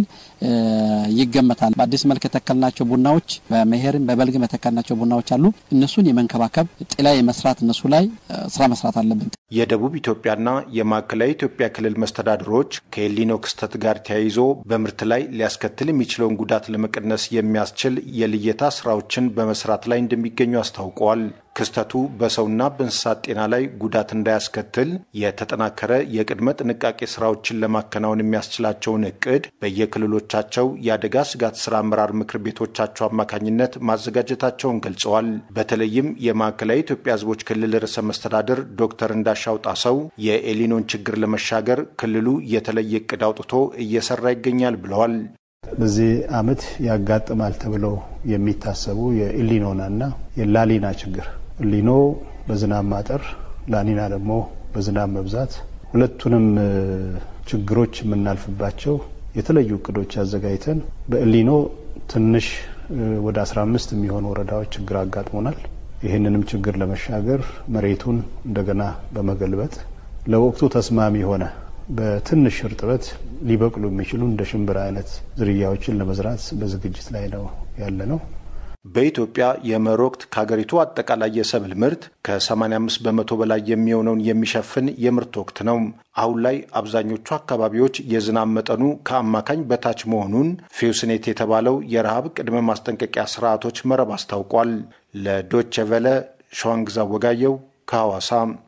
ይገመታል። በአዲስ መልክ የተከልናቸው ቡናዎች በመኸርም በበልግም የተከልናቸው ቡናዎች አሉ። እነሱን የመንከባከብ ጥላ የመስራት እነሱ ላይ ስራ መስራት አለብን። የደቡብ ኢትዮጵያና የማዕከላዊ ኢትዮጵያ ክልል መስተዳድሮች ከኤሊኖ ክስተት ጋር ተያይዞ በምርት ላይ ሊያስከትል የሚችለውን ጉዳት ለመቀነስ የሚያስችል የልየታ ስራዎችን በመስራት ላይ እንደሚገኙ አስታውቀዋል። ክስተቱ በሰውና በእንስሳት ጤና ላይ ጉዳት እንዳያስከትል የተጠናከረ የቅድመ ጥንቃቄ ስራዎችን ለማከናወን የሚያስችላቸውን እቅድ በየክልሎቻቸው የአደጋ ስጋት ስራ አመራር ምክር ቤቶቻቸው አማካኝነት ማዘጋጀታቸውን ገልጸዋል። በተለይም የማዕከላዊ ኢትዮጵያ ሕዝቦች ክልል ርዕሰ መስተዳድር ዶክተር እንዳሻው ጣሰው የኤሊኖን ችግር ለመሻገር ክልሉ የተለየ እቅድ አውጥቶ እየሰራ ይገኛል ብለዋል። በዚህ ዓመት ያጋጥማል ተብለው የሚታሰቡ የኢሊኖናና የላሊና ችግር ኢሊኖ በዝናብ ማጠር፣ ላኒና ደግሞ በዝናብ መብዛት ሁለቱንም ችግሮች የምናልፍባቸው የተለዩ እቅዶች አዘጋጅተን በኢሊኖ ትንሽ ወደ 15 የሚሆኑ ወረዳዎች ችግር አጋጥሞናል። ይህንንም ችግር ለመሻገር መሬቱን እንደገና በመገልበጥ ለወቅቱ ተስማሚ የሆነ በትንሽ እርጥበት ሊበቅሉ የሚችሉ እንደ ሽምብራ አይነት ዝርያዎችን ለመዝራት በዝግጅት ላይ ነው ያለ ነው። በኢትዮጵያ የመኸር ወቅት ከሀገሪቱ አጠቃላይ የሰብል ምርት ከ85 በመቶ በላይ የሚሆነውን የሚሸፍን የምርት ወቅት ነው። አሁን ላይ አብዛኞቹ አካባቢዎች የዝናብ መጠኑ ከአማካኝ በታች መሆኑን ፊውስኔት የተባለው የረሃብ ቅድመ ማስጠንቀቂያ ስርዓቶች መረብ አስታውቋል። ለዶቼ ቨለ ሸዋንግዛ ወጋየው ከሐዋሳ።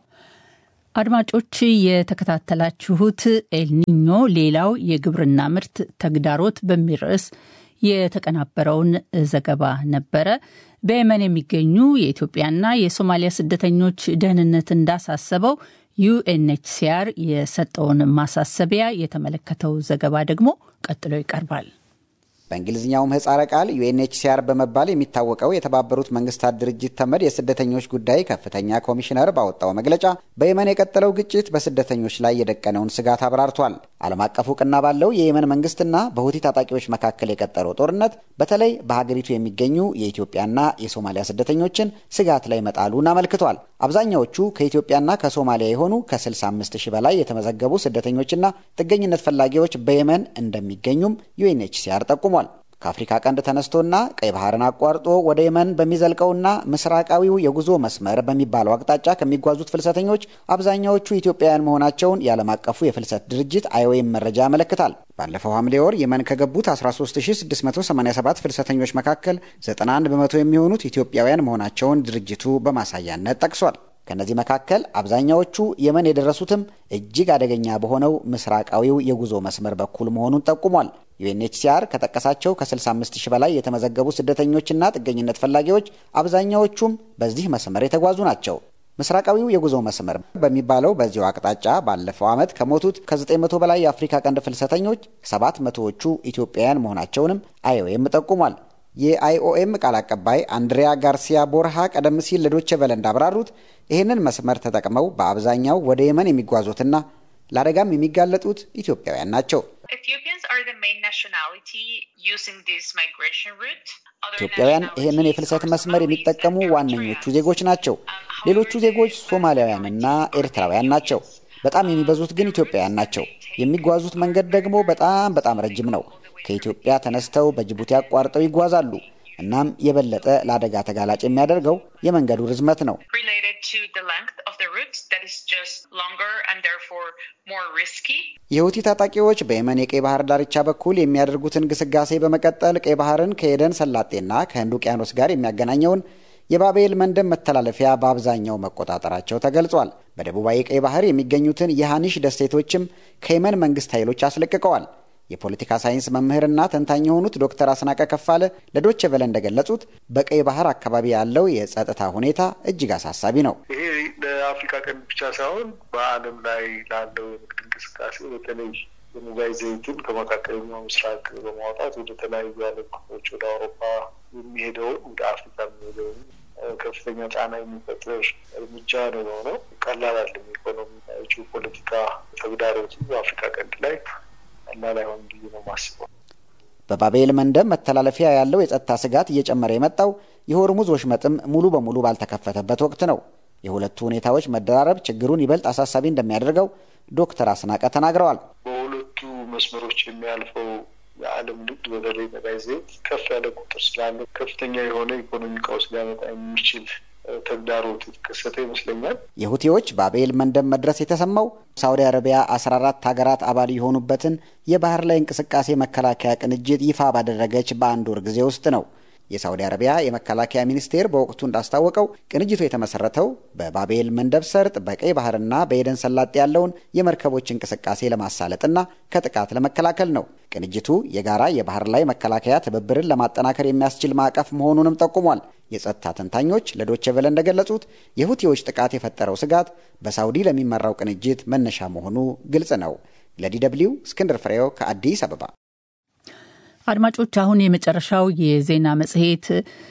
አድማጮች የተከታተላችሁት ኤልኒኞ ሌላው የግብርና ምርት ተግዳሮት በሚል ርዕስ የተቀናበረውን ዘገባ ነበረ። በየመን የሚገኙ የኢትዮጵያና የሶማሊያ ስደተኞች ደህንነት እንዳሳሰበው ዩኤንኤችሲአር የሰጠውን ማሳሰቢያ የተመለከተው ዘገባ ደግሞ ቀጥሎ ይቀርባል። በእንግሊዝኛው ምህጻረ ቃል ዩኤንኤችሲአር በመባል የሚታወቀው የተባበሩት መንግስታት ድርጅት ተመድ የስደተኞች ጉዳይ ከፍተኛ ኮሚሽነር ባወጣው መግለጫ በየመን የቀጠለው ግጭት በስደተኞች ላይ የደቀነውን ስጋት አብራርቷል። ዓለም አቀፍ እውቅና ባለው የየመን መንግስትና በሁቲ ታጣቂዎች መካከል የቀጠለው ጦርነት በተለይ በሀገሪቱ የሚገኙ የኢትዮጵያና የሶማሊያ ስደተኞችን ስጋት ላይ መጣሉን አመልክቷል። አብዛኛዎቹ ከኢትዮጵያና ከሶማሊያ የሆኑ ከ65 ሺህ በላይ የተመዘገቡ ስደተኞችና ጥገኝነት ፈላጊዎች በየመን እንደሚገኙም ዩኤንኤችሲአር ጠቁሟል። ከአፍሪካ ቀንድ ተነስቶና ቀይ ባህርን አቋርጦ ወደ የመን በሚዘልቀውና ምስራቃዊው የጉዞ መስመር በሚባለው አቅጣጫ ከሚጓዙት ፍልሰተኞች አብዛኛዎቹ ኢትዮጵያውያን መሆናቸውን የዓለም አቀፉ የፍልሰት ድርጅት አይኦኤም መረጃ ያመለክታል። ባለፈው ሐምሌ ወር የመን ከገቡት 13687 ፍልሰተኞች መካከል 91 በመቶ የሚሆኑት ኢትዮጵያውያን መሆናቸውን ድርጅቱ በማሳያነት ጠቅሷል። ከእነዚህ መካከል አብዛኛዎቹ የመን የደረሱትም እጅግ አደገኛ በሆነው ምስራቃዊው የጉዞ መስመር በኩል መሆኑን ጠቁሟል። ዩኤንኤችሲአር ከጠቀሳቸው ከ65 ሺህ በላይ የተመዘገቡ ስደተኞችና ጥገኝነት ፈላጊዎች አብዛኛዎቹም በዚህ መስመር የተጓዙ ናቸው። ምስራቃዊው የጉዞ መስመር በሚባለው በዚሁ አቅጣጫ ባለፈው ዓመት ከሞቱት ከ900 በላይ የአፍሪካ ቀንድ ፍልሰተኞች 700ዎቹ ኢትዮጵያውያን መሆናቸውንም አይኦኤም ጠቁሟል። የአይኦኤም ቃል አቀባይ አንድሪያ ጋርሲያ ቦርሃ ቀደም ሲል ለዶቼ ቨለ እንዳብራሩት ይህንን መስመር ተጠቅመው በአብዛኛው ወደ የመን የሚጓዙትና ለአደጋም የሚጋለጡት ኢትዮጵያውያን ናቸው። ኢትዮጵያውያን ይህንን የፍልሰት መስመር የሚጠቀሙ ዋነኞቹ ዜጎች ናቸው። ሌሎቹ ዜጎች ሶማሊያውያንና ኤርትራውያን ናቸው። በጣም የሚበዙት ግን ኢትዮጵያውያን ናቸው። የሚጓዙት መንገድ ደግሞ በጣም በጣም ረጅም ነው። ከኢትዮጵያ ተነስተው በጅቡቲ አቋርጠው ይጓዛሉ። እናም የበለጠ ለአደጋ ተጋላጭ የሚያደርገው የመንገዱ ርዝመት ነው። የሁቲ ታጣቂዎች በየመን የቀይ ባህር ዳርቻ በኩል የሚያደርጉትን ግስጋሴ በመቀጠል ቀይ ባህርን ከኤደን ሰላጤና ከህንድ ውቅያኖስ ጋር የሚያገናኘውን የባቤል መንደብ መተላለፊያ በአብዛኛው መቆጣጠራቸው ተገልጿል። በደቡባዊ ቀይ ባህር የሚገኙትን የሃኒሽ ደሴቶችም ከየመን መንግስት ኃይሎች አስለቅቀዋል። የፖለቲካ ሳይንስ መምህርና ተንታኝ የሆኑት ዶክተር አስናቀ ከፋለ ለዶቼ ቬለ እንደገለጹት በቀይ ባህር አካባቢ ያለው የጸጥታ ሁኔታ እጅግ አሳሳቢ ነው። ይሄ ለአፍሪካ ቀንድ ብቻ ሳይሆን በዓለም ላይ ላለው የንግድ እንቅስቃሴ በተለይ የሙጋይ ዘይትን ከመካከለኛው ምስራቅ በማውጣት ወደ ተለያዩ የዓለም ክፍሎች ወደ አውሮፓ የሚሄደውን ወደ አፍሪካ የሚሄደውን ከፍተኛ ጫና የሚፈጥር እርምጃ ነው የሆነው። ቀላል አይደለም። ኢኮኖሚ ጂኦፖለቲካ ተግዳሮቱ በአፍሪካ ቀንድ ላይ ቀላል አይሆንም ብዬ ነው የማስበው። በባቤል መንደብ መተላለፊያ ያለው የጸጥታ ስጋት እየጨመረ የመጣው የሆርሙዝ ወሽመጥም ሙሉ በሙሉ ባልተከፈተበት ወቅት ነው። የሁለቱ ሁኔታዎች መደራረብ ችግሩን ይበልጥ አሳሳቢ እንደሚያደርገው ዶክተር አስናቀ ተናግረዋል። በሁለቱ መስመሮች የሚያልፈው የዓለም ንግድ በተለይ ነዳጅ ዘይት ከፍ ያለ ቁጥር ስላለው ከፍተኛ የሆነ ኢኮኖሚ ቀውስ ሊያመጣ የሚችል ተግዳሮት የተከሰተ ይመስለኛል። የሁቲዎች በአቤል መንደብ መድረስ የተሰማው ሳውዲ አረቢያ አስራ አራት ሀገራት አባል የሆኑበትን የባህር ላይ እንቅስቃሴ መከላከያ ቅንጅት ይፋ ባደረገች በአንድ ወር ጊዜ ውስጥ ነው። የሳውዲ አረቢያ የመከላከያ ሚኒስቴር በወቅቱ እንዳስታወቀው ቅንጅቱ የተመሰረተው በባቤል መንደብ ሰርጥ በቀይ ባህርና በኤደን ሰላጤ ያለውን የመርከቦች እንቅስቃሴ ለማሳለጥና ከጥቃት ለመከላከል ነው። ቅንጅቱ የጋራ የባህር ላይ መከላከያ ትብብርን ለማጠናከር የሚያስችል ማዕቀፍ መሆኑንም ጠቁሟል። የጸጥታ ተንታኞች ለዶቼ ቬለ እንደገለጹት የሁቲዎች ጥቃት የፈጠረው ስጋት በሳውዲ ለሚመራው ቅንጅት መነሻ መሆኑ ግልጽ ነው። ለዲ ደብልዩ እስክንድር ፍሬው ከአዲስ አበባ። አድማጮች አሁን የመጨረሻው የዜና መጽሔት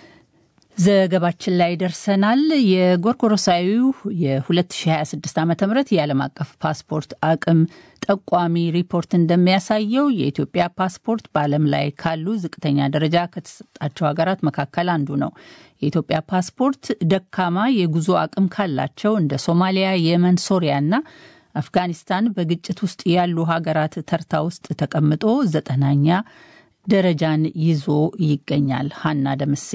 ዘገባችን ላይ ደርሰናል። የጎርጎሮሳዊው የ2026 ዓ ም የዓለም አቀፍ ፓስፖርት አቅም ጠቋሚ ሪፖርት እንደሚያሳየው የኢትዮጵያ ፓስፖርት በዓለም ላይ ካሉ ዝቅተኛ ደረጃ ከተሰጣቸው ሀገራት መካከል አንዱ ነው። የኢትዮጵያ ፓስፖርት ደካማ የጉዞ አቅም ካላቸው እንደ ሶማሊያ፣ የመን፣ ሶሪያና አፍጋኒስታን በግጭት ውስጥ ያሉ ሀገራት ተርታ ውስጥ ተቀምጦ ዘጠናኛ ደረጃን ይዞ ይገኛል። ሀና ደምሴ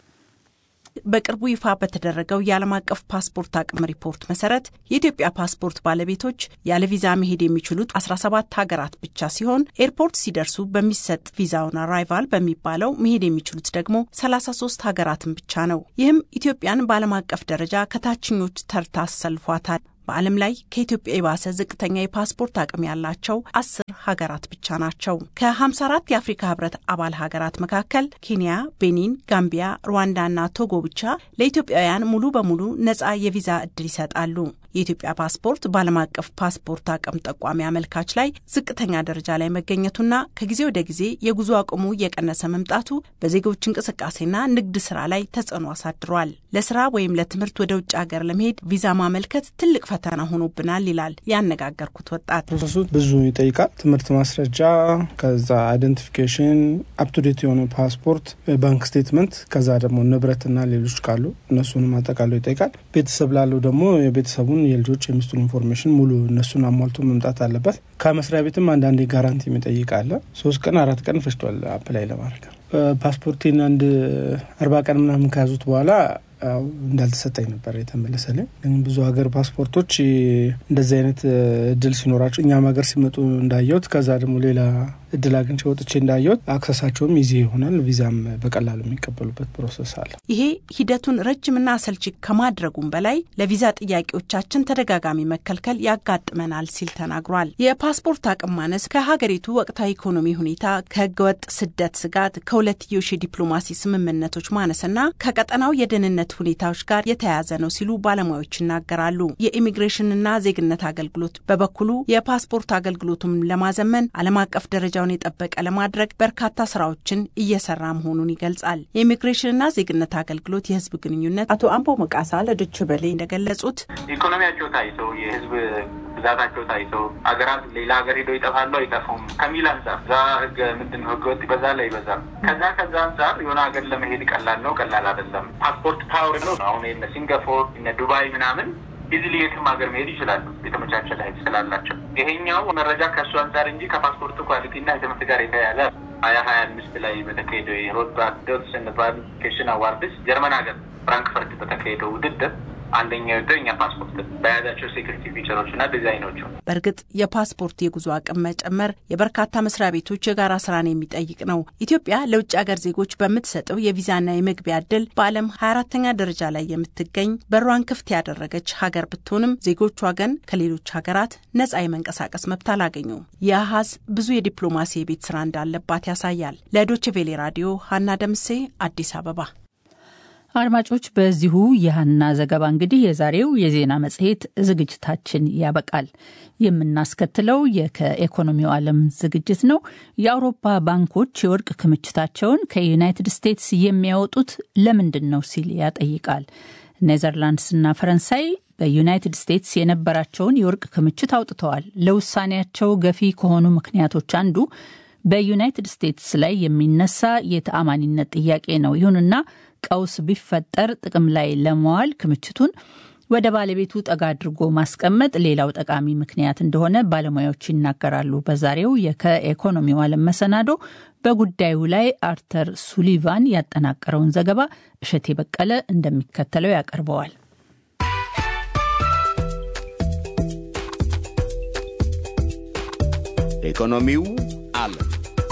በቅርቡ ይፋ በተደረገው የዓለም አቀፍ ፓስፖርት አቅም ሪፖርት መሰረት የኢትዮጵያ ፓስፖርት ባለቤቶች ያለ ቪዛ መሄድ የሚችሉት 17 ሀገራት ብቻ ሲሆን ኤርፖርት ሲደርሱ በሚሰጥ ቪዛውን አራይቫል በሚባለው መሄድ የሚችሉት ደግሞ 33 ሀገራትን ብቻ ነው። ይህም ኢትዮጵያን በዓለም አቀፍ ደረጃ ከታችኞች ተርታ አሰልፏታል። በዓለም ላይ ከኢትዮጵያ የባሰ ዝቅተኛ የፓስፖርት አቅም ያላቸው አስር ሀገራት ብቻ ናቸው። ከ54 የአፍሪካ ህብረት አባል ሀገራት መካከል ኬንያ፣ ቤኒን፣ ጋምቢያ፣ ሩዋንዳና ቶጎ ብቻ ለኢትዮጵያውያን ሙሉ በሙሉ ነጻ የቪዛ እድል ይሰጣሉ። የኢትዮጵያ ፓስፖርት በዓለም አቀፍ ፓስፖርት አቅም ጠቋሚ አመልካች ላይ ዝቅተኛ ደረጃ ላይ መገኘቱና ከጊዜ ወደ ጊዜ የጉዞ አቅሙ እየቀነሰ መምጣቱ በዜጎች እንቅስቃሴና ንግድ ስራ ላይ ተጽዕኖ አሳድሯል። ለስራ ወይም ለትምህርት ወደ ውጭ ሀገር ለመሄድ ቪዛ ማመልከት ትልቅ ፈተና ሆኖብናል ይላል ያነጋገርኩት ወጣት። ፕሮሰሱ ብዙ ይጠይቃል። ትምህርት ማስረጃ፣ ከዛ አይደንቲፊኬሽን፣ አፕቱዴት የሆነ ፓስፖርት፣ ባንክ ስቴትመንት፣ ከዛ ደግሞ ንብረትና ሌሎች ካሉ እነሱንም አጠቃሎ ይጠይቃል። ቤተሰብ ላለው ደግሞ የቤተሰቡን የልጆች የሚስቱን ኢንፎርሜሽን ሙሉ እነሱን አሟልቶ መምጣት አለበት። ከመስሪያ ቤትም አንዳንዴ ጋራንቲ የሚጠይቅ አለ። ሶስት ቀን አራት ቀን ፈጅቷል አፕላይ ለማድረግ ፓስፖርቴን አንድ አርባ ቀን ምናምን ከያዙት በኋላ እንዳልተሰጠኝ ነበር የተመለሰልኝ። ግን ብዙ ሀገር ፓስፖርቶች እንደዚህ አይነት እድል ሲኖራቸው እኛም ሀገር ሲመጡ እንዳየሁት ከዛ ደግሞ ሌላ እድል አግኝቼ ወጥቼ እንዳየሁት አክሰሳቸውም ይዚ ይሆናል። ቪዛም በቀላሉ የሚቀበሉበት ፕሮሰስ አለ። ይሄ ሂደቱን ረጅምና አሰልቺ ከማድረጉም በላይ ለቪዛ ጥያቄዎቻችን ተደጋጋሚ መከልከል ያጋጥመናል ሲል ተናግሯል። የፓስፖርት አቅም ማነስ ከሀገሪቱ ወቅታዊ ኢኮኖሚ ሁኔታ፣ ከህገወጥ ስደት ስጋት፣ ከሁለትዮሽ የዲፕሎማሲ ስምምነቶች ማነስና ከቀጠናው የደህንነት ሁኔታዎች ጋር የተያያዘ ነው ሲሉ ባለሙያዎች ይናገራሉ። የኢሚግሬሽንና ዜግነት አገልግሎት በበኩሉ የፓስፖርት አገልግሎቱን ለማዘመን ዓለም አቀፍ ደረጃውን የጠበቀ ለማድረግ በርካታ ስራዎችን እየሰራ መሆኑን ይገልጻል። የኢሚግሬሽንና ዜግነት አገልግሎት የህዝብ ግንኙነት አቶ አምቦ መቃሳ ለዶይቼ ቬለ እንደገለጹት ኢኮኖሚያቸው ታይቶ የህዝብ ብዛታቸው ታይቶ ሀገራት ሌላ ሀገር ሄደው ይጠፋሉ አይጠፉም ከሚል አንጻር እዛ ህገ ምንድን ነው ህገወጥ በዛ ላይ ይበዛል። ከዛ ከዛ አንጻር የሆነ ሀገር ለመሄድ ቀላል ነው ቀላል አይደለም። ፓስፖርት ፓወር ነው። አሁን እነ ሲንጋፖር እነ ዱባይ ምናምን ኢዝሊ የትም ሀገር መሄድ ይችላሉ የተመቻቸ ላይ ስላላቸው። ይሄኛው መረጃ ከእሱ አንጻር እንጂ ከፓስፖርት ኳሊቲ እና የትምህርት ጋር የተያያዘ ሀያ ሀያ አምስት ላይ በተካሄደው የሮድ ባክ ዶትስ ቫሊፊኬሽን አዋርድስ ጀርመን ሀገር ፍራንክፈርት በተካሄደው ውድድር አንደኛው ደ እኛ ፓስፖርት በያዛቸው ሴኩሪቲ ፊቸሮች እና ዲዛይኖቹ። በእርግጥ የፓስፖርት የጉዞ አቅም መጨመር የበርካታ መስሪያ ቤቶች የጋራ ስራን የሚጠይቅ ነው። ኢትዮጵያ ለውጭ ሀገር ዜጎች በምትሰጠው የቪዛና የመግቢያ እድል በዓለም 24ተኛ ደረጃ ላይ የምትገኝ በሯን ክፍት ያደረገች ሀገር ብትሆንም ዜጎቿ ግን ከሌሎች ሀገራት ነጻ የመንቀሳቀስ መብት አላገኙም። ይህ አሃዝ ብዙ የዲፕሎማሲ የቤት ስራ እንዳለባት ያሳያል። ለዶችቬሌ ራዲዮ ሀና ደምሴ አዲስ አበባ። አድማጮች፣ በዚሁ የሀና ዘገባ እንግዲህ የዛሬው የዜና መጽሔት ዝግጅታችን ያበቃል። የምናስከትለው ከኢኮኖሚው ዓለም ዝግጅት ነው። የአውሮፓ ባንኮች የወርቅ ክምችታቸውን ከዩናይትድ ስቴትስ የሚያወጡት ለምንድን ነው ሲል ያጠይቃል። ኔዘርላንድስና ፈረንሳይ በዩናይትድ ስቴትስ የነበራቸውን የወርቅ ክምችት አውጥተዋል። ለውሳኔያቸው ገፊ ከሆኑ ምክንያቶች አንዱ በዩናይትድ ስቴትስ ላይ የሚነሳ የተአማኒነት ጥያቄ ነው። ይሁንና ቀውስ ቢፈጠር ጥቅም ላይ ለመዋል ክምችቱን ወደ ባለቤቱ ጠጋ አድርጎ ማስቀመጥ ሌላው ጠቃሚ ምክንያት እንደሆነ ባለሙያዎች ይናገራሉ። በዛሬው ከኢኮኖሚው ዓለም መሰናዶ በጉዳዩ ላይ አርተር ሱሊቫን ያጠናቀረውን ዘገባ እሸቴ በቀለ እንደሚከተለው ያቀርበዋል። ኢኮኖሚው ዓለም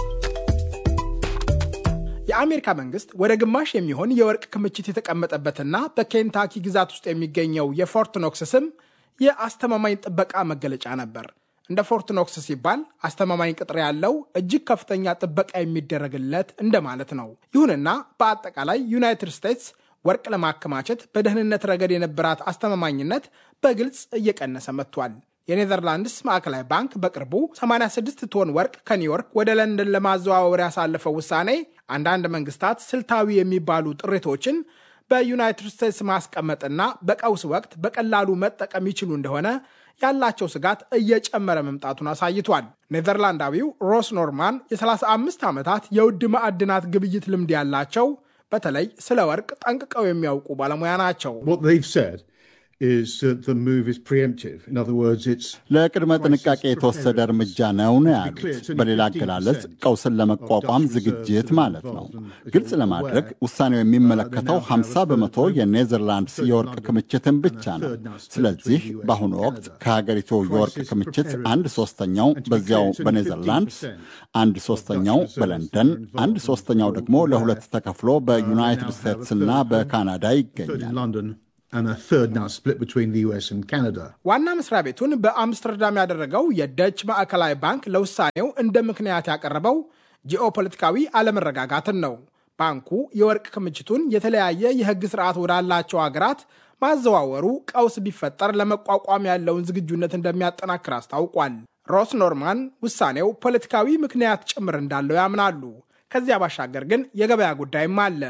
የአሜሪካ መንግስት ወደ ግማሽ የሚሆን የወርቅ ክምችት የተቀመጠበትና በኬንታኪ ግዛት ውስጥ የሚገኘው የፎርት ኖክስ ስም የአስተማማኝ ጥበቃ መገለጫ ነበር። እንደ ፎርት ኖክስ ሲባል አስተማማኝ ቅጥር ያለው እጅግ ከፍተኛ ጥበቃ የሚደረግለት እንደማለት ነው። ይሁንና በአጠቃላይ ዩናይትድ ስቴትስ ወርቅ ለማከማቸት በደህንነት ረገድ የነበራት አስተማማኝነት በግልጽ እየቀነሰ መጥቷል። የኔዘርላንድስ ማዕከላዊ ባንክ በቅርቡ 86 ቶን ወርቅ ከኒውዮርክ ወደ ለንደን ለማዘዋወር ያሳለፈው ውሳኔ አንዳንድ መንግስታት ስልታዊ የሚባሉ ጥሪቶችን በዩናይትድ ስቴትስ ማስቀመጥና በቀውስ ወቅት በቀላሉ መጠቀም ይችሉ እንደሆነ ያላቸው ስጋት እየጨመረ መምጣቱን አሳይቷል። ኔዘርላንዳዊው ሮስ ኖርማን የ35 ዓመታት የውድ ማዕድናት ግብይት ልምድ ያላቸው በተለይ ስለ ወርቅ ጠንቅቀው የሚያውቁ ባለሙያ ናቸው። ለቅድመ ጥንቃቄ የተወሰደ እርምጃ ነው ነው ያሉት። በሌላ አገላለጽ ቀውስን ለመቋቋም ዝግጅት ማለት ነው። ግልጽ ለማድረግ ውሳኔው የሚመለከተው 50 በመቶ የኔዘርላንድስ የወርቅ ክምችትን ብቻ ነው። ስለዚህ በአሁኑ ወቅት ከሀገሪቱ የወርቅ ክምችት አንድ ሶስተኛው በዚያው በኔዘርላንድስ፣ አንድ ሶስተኛው በለንደን፣ አንድ ሶስተኛው ደግሞ ለሁለት ተከፍሎ በዩናይትድ ስቴትስና በካናዳ ይገኛል። ዋና መስሪያ ቤቱን በአምስተርዳም ያደረገው የደች ማዕከላዊ ባንክ ለውሳኔው እንደ ምክንያት ያቀረበው ጂኦፖለቲካዊ አለመረጋጋትን ነው። ባንኩ የወርቅ ክምችቱን የተለያየ የሕግ ስርዓት ወዳላቸው ሀገራት ማዘዋወሩ ቀውስ ቢፈጠር ለመቋቋም ያለውን ዝግጁነት እንደሚያጠናክር አስታውቋል። ሮስ ኖርማን ውሳኔው ፖለቲካዊ ምክንያት ጭምር እንዳለው ያምናሉ። ከዚያ ባሻገር ግን የገበያ ጉዳይም አለ።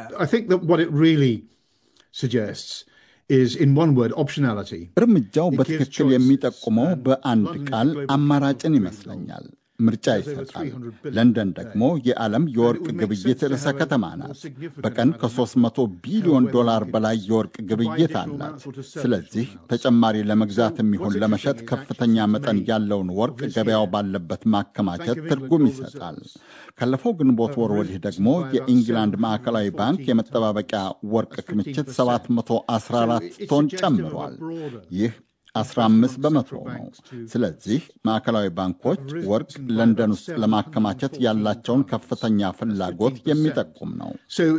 እርምጃው በትክክል የሚጠቁመው በአንድ ቃል አማራጭን ይመስለኛል። ምርጫ ይሰጣል። ለንደን ደግሞ የዓለም የወርቅ ግብይት ርዕሰ ከተማ ናት። በቀን ከ300 ቢሊዮን ዶላር በላይ የወርቅ ግብይት አላት። ስለዚህ ተጨማሪ ለመግዛት የሚሆን ለመሸጥ ከፍተኛ መጠን ያለውን ወርቅ ገበያው ባለበት ማከማቸት ትርጉም ይሰጣል። ካለፈው ግንቦት ወር ወዲህ ደግሞ የኢንግላንድ ማዕከላዊ ባንክ የመጠባበቂያ ወርቅ ክምችት 714 ቶን ጨምሯል። ይህ 15 በመቶ ነው። ስለዚህ ማዕከላዊ ባንኮች ወርቅ ለንደን ውስጥ ለማከማቸት ያላቸውን ከፍተኛ ፍላጎት የሚጠቁም ነው።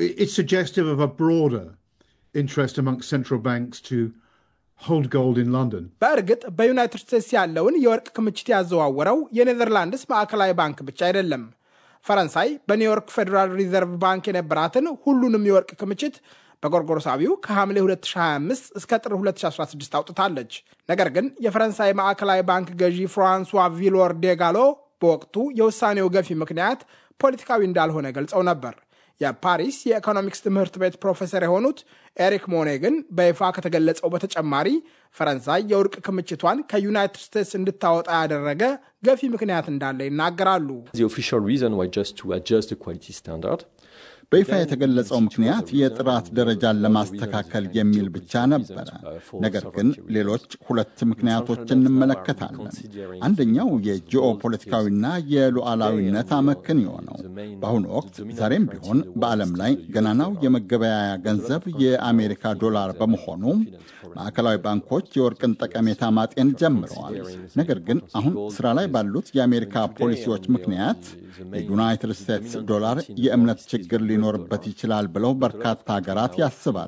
በእርግጥ በዩናይትድ ስቴትስ ያለውን የወርቅ ክምችት ያዘዋወረው የኔዘርላንድስ ማዕከላዊ ባንክ ብቻ አይደለም። ፈረንሳይ በኒውዮርክ ፌዴራል ሪዘርቭ ባንክ የነበራትን ሁሉንም የወርቅ ክምችት በጎርጎሮሳዊው ከሐምሌ 2025 እስከ ጥር 2016 አውጥታለች። ነገር ግን የፈረንሳይ ማዕከላዊ ባንክ ገዢ ፍራንሷ ቪሎር ዴጋሎ በወቅቱ የውሳኔው ገፊ ምክንያት ፖለቲካዊ እንዳልሆነ ገልጸው ነበር። የፓሪስ የኢኮኖሚክስ ትምህርት ቤት ፕሮፌሰር የሆኑት ኤሪክ ሞኔ ግን በይፋ ከተገለጸው በተጨማሪ ፈረንሳይ የወርቅ ክምችቷን ከዩናይትድ ስቴትስ እንድታወጣ ያደረገ ገፊ ምክንያት እንዳለ ይናገራሉ። በይፋ የተገለጸው ምክንያት የጥራት ደረጃን ለማስተካከል የሚል ብቻ ነበረ። ነገር ግን ሌሎች ሁለት ምክንያቶች እንመለከታለን። አንደኛው የጂኦ ፖለቲካዊና የሉዓላዊነት አመክንዮ ነው። በአሁኑ ወቅት ዛሬም ቢሆን በዓለም ላይ ገናናው የመገበያያ ገንዘብ የአሜሪካ ዶላር በመሆኑ ማዕከላዊ ባንኮች የወርቅን ጠቀሜታ ማጤን ጀምረዋል። ነገር ግን አሁን ስራ ላይ ባሉት የአሜሪካ ፖሊሲዎች ምክንያት የዩናይትድ ስቴትስ ዶላር የእምነት ችግር ሊኖርበት ይችላል ብለው በርካታ ሀገራት ያስባሉ።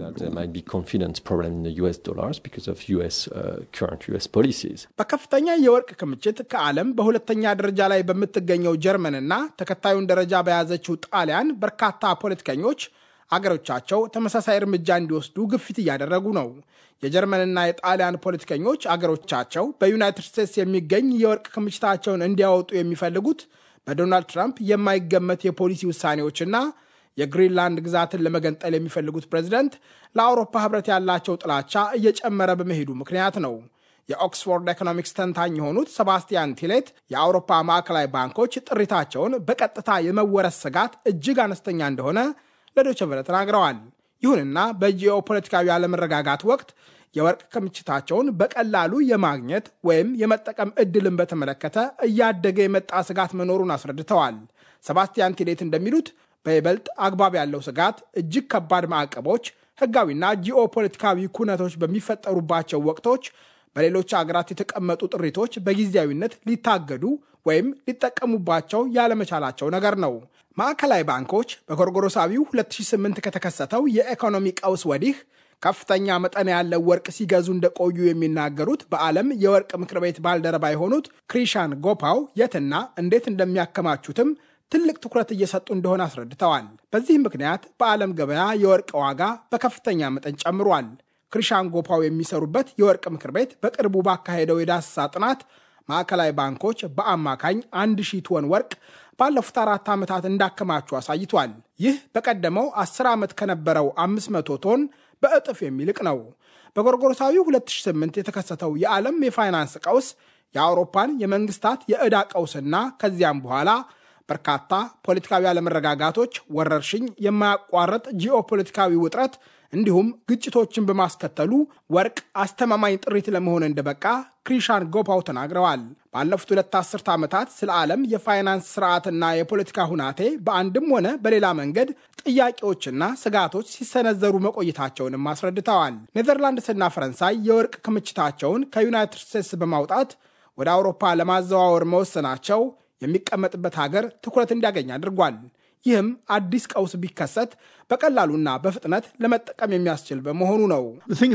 በከፍተኛ የወርቅ ክምችት ከዓለም በሁለተኛ ደረጃ ላይ በምትገኘው ጀርመንና ተከታዩን ደረጃ በያዘችው ጣሊያን በርካታ ፖለቲከኞች አገሮቻቸው ተመሳሳይ እርምጃ እንዲወስዱ ግፊት እያደረጉ ነው። የጀርመንና የጣሊያን ፖለቲከኞች አገሮቻቸው በዩናይትድ ስቴትስ የሚገኝ የወርቅ ክምችታቸውን እንዲያወጡ የሚፈልጉት በዶናልድ ትራምፕ የማይገመት የፖሊሲ ውሳኔዎችና የግሪንላንድ ግዛትን ለመገንጠል የሚፈልጉት ፕሬዚደንት ለአውሮፓ ሕብረት ያላቸው ጥላቻ እየጨመረ በመሄዱ ምክንያት ነው። የኦክስፎርድ ኢኮኖሚክስ ተንታኝ የሆኑት ሰባስቲያን ቲሌት የአውሮፓ ማዕከላዊ ባንኮች ጥሪታቸውን በቀጥታ የመወረስ ስጋት እጅግ አነስተኛ እንደሆነ ለዶይቼ ቬለ ተናግረዋል። ይሁንና በጂኦ ፖለቲካዊ አለመረጋጋት ወቅት የወርቅ ክምችታቸውን በቀላሉ የማግኘት ወይም የመጠቀም እድልን በተመለከተ እያደገ የመጣ ስጋት መኖሩን አስረድተዋል። ሰባስቲያን ቲሌት እንደሚሉት በይበልጥ አግባብ ያለው ስጋት እጅግ ከባድ ማዕቀቦች፣ ህጋዊና ጂኦ ፖለቲካዊ ኩነቶች በሚፈጠሩባቸው ወቅቶች በሌሎች አገራት የተቀመጡ ጥሪቶች በጊዜያዊነት ሊታገዱ ወይም ሊጠቀሙባቸው ያለመቻላቸው ነገር ነው። ማዕከላዊ ባንኮች በጎርጎሮሳዊው 2008 ከተከሰተው የኢኮኖሚ ቀውስ ወዲህ ከፍተኛ መጠን ያለው ወርቅ ሲገዙ እንደቆዩ የሚናገሩት በዓለም የወርቅ ምክር ቤት ባልደረባ የሆኑት ክሪሻን ጎፓው የትና እንዴት እንደሚያከማቹትም ትልቅ ትኩረት እየሰጡ እንደሆነ አስረድተዋል። በዚህ ምክንያት በዓለም ገበያ የወርቅ ዋጋ በከፍተኛ መጠን ጨምሯል። ክሪሻን ጎፓው የሚሰሩበት የወርቅ ምክር ቤት በቅርቡ ባካሄደው የዳሰሳ ጥናት ማዕከላዊ ባንኮች በአማካኝ አንድ ሺህ ቶን ወርቅ ባለፉት አራት ዓመታት እንዳከማቹ አሳይቷል። ይህ በቀደመው 10 ዓመት ከነበረው 500 ቶን በእጥፍ የሚልቅ ነው። በጎርጎሮሳዊ 2008 የተከሰተው የዓለም የፋይናንስ ቀውስ የአውሮፓን የመንግስታት የዕዳ ቀውስና ከዚያም በኋላ በርካታ ፖለቲካዊ አለመረጋጋቶች፣ ወረርሽኝ፣ የማያቋርጥ ጂኦፖለቲካዊ ውጥረት እንዲሁም ግጭቶችን በማስከተሉ ወርቅ አስተማማኝ ጥሪት ለመሆን እንደበቃ ክሪሻን ጎፓው ተናግረዋል። ባለፉት ሁለት አስርተ ዓመታት ስለ ዓለም የፋይናንስ ስርዓትና የፖለቲካ ሁናቴ በአንድም ሆነ በሌላ መንገድ ጥያቄዎችና ስጋቶች ሲሰነዘሩ መቆየታቸውንም አስረድተዋል። ኔዘርላንድስና ፈረንሳይ የወርቅ ክምችታቸውን ከዩናይትድ ስቴትስ በማውጣት ወደ አውሮፓ ለማዘዋወር መወሰናቸው የሚቀመጥበት ሀገር ትኩረት እንዲያገኝ አድርጓል። ይህም አዲስ ቀውስ ቢከሰት በቀላሉና በፍጥነት ለመጠቀም የሚያስችል በመሆኑ ነው።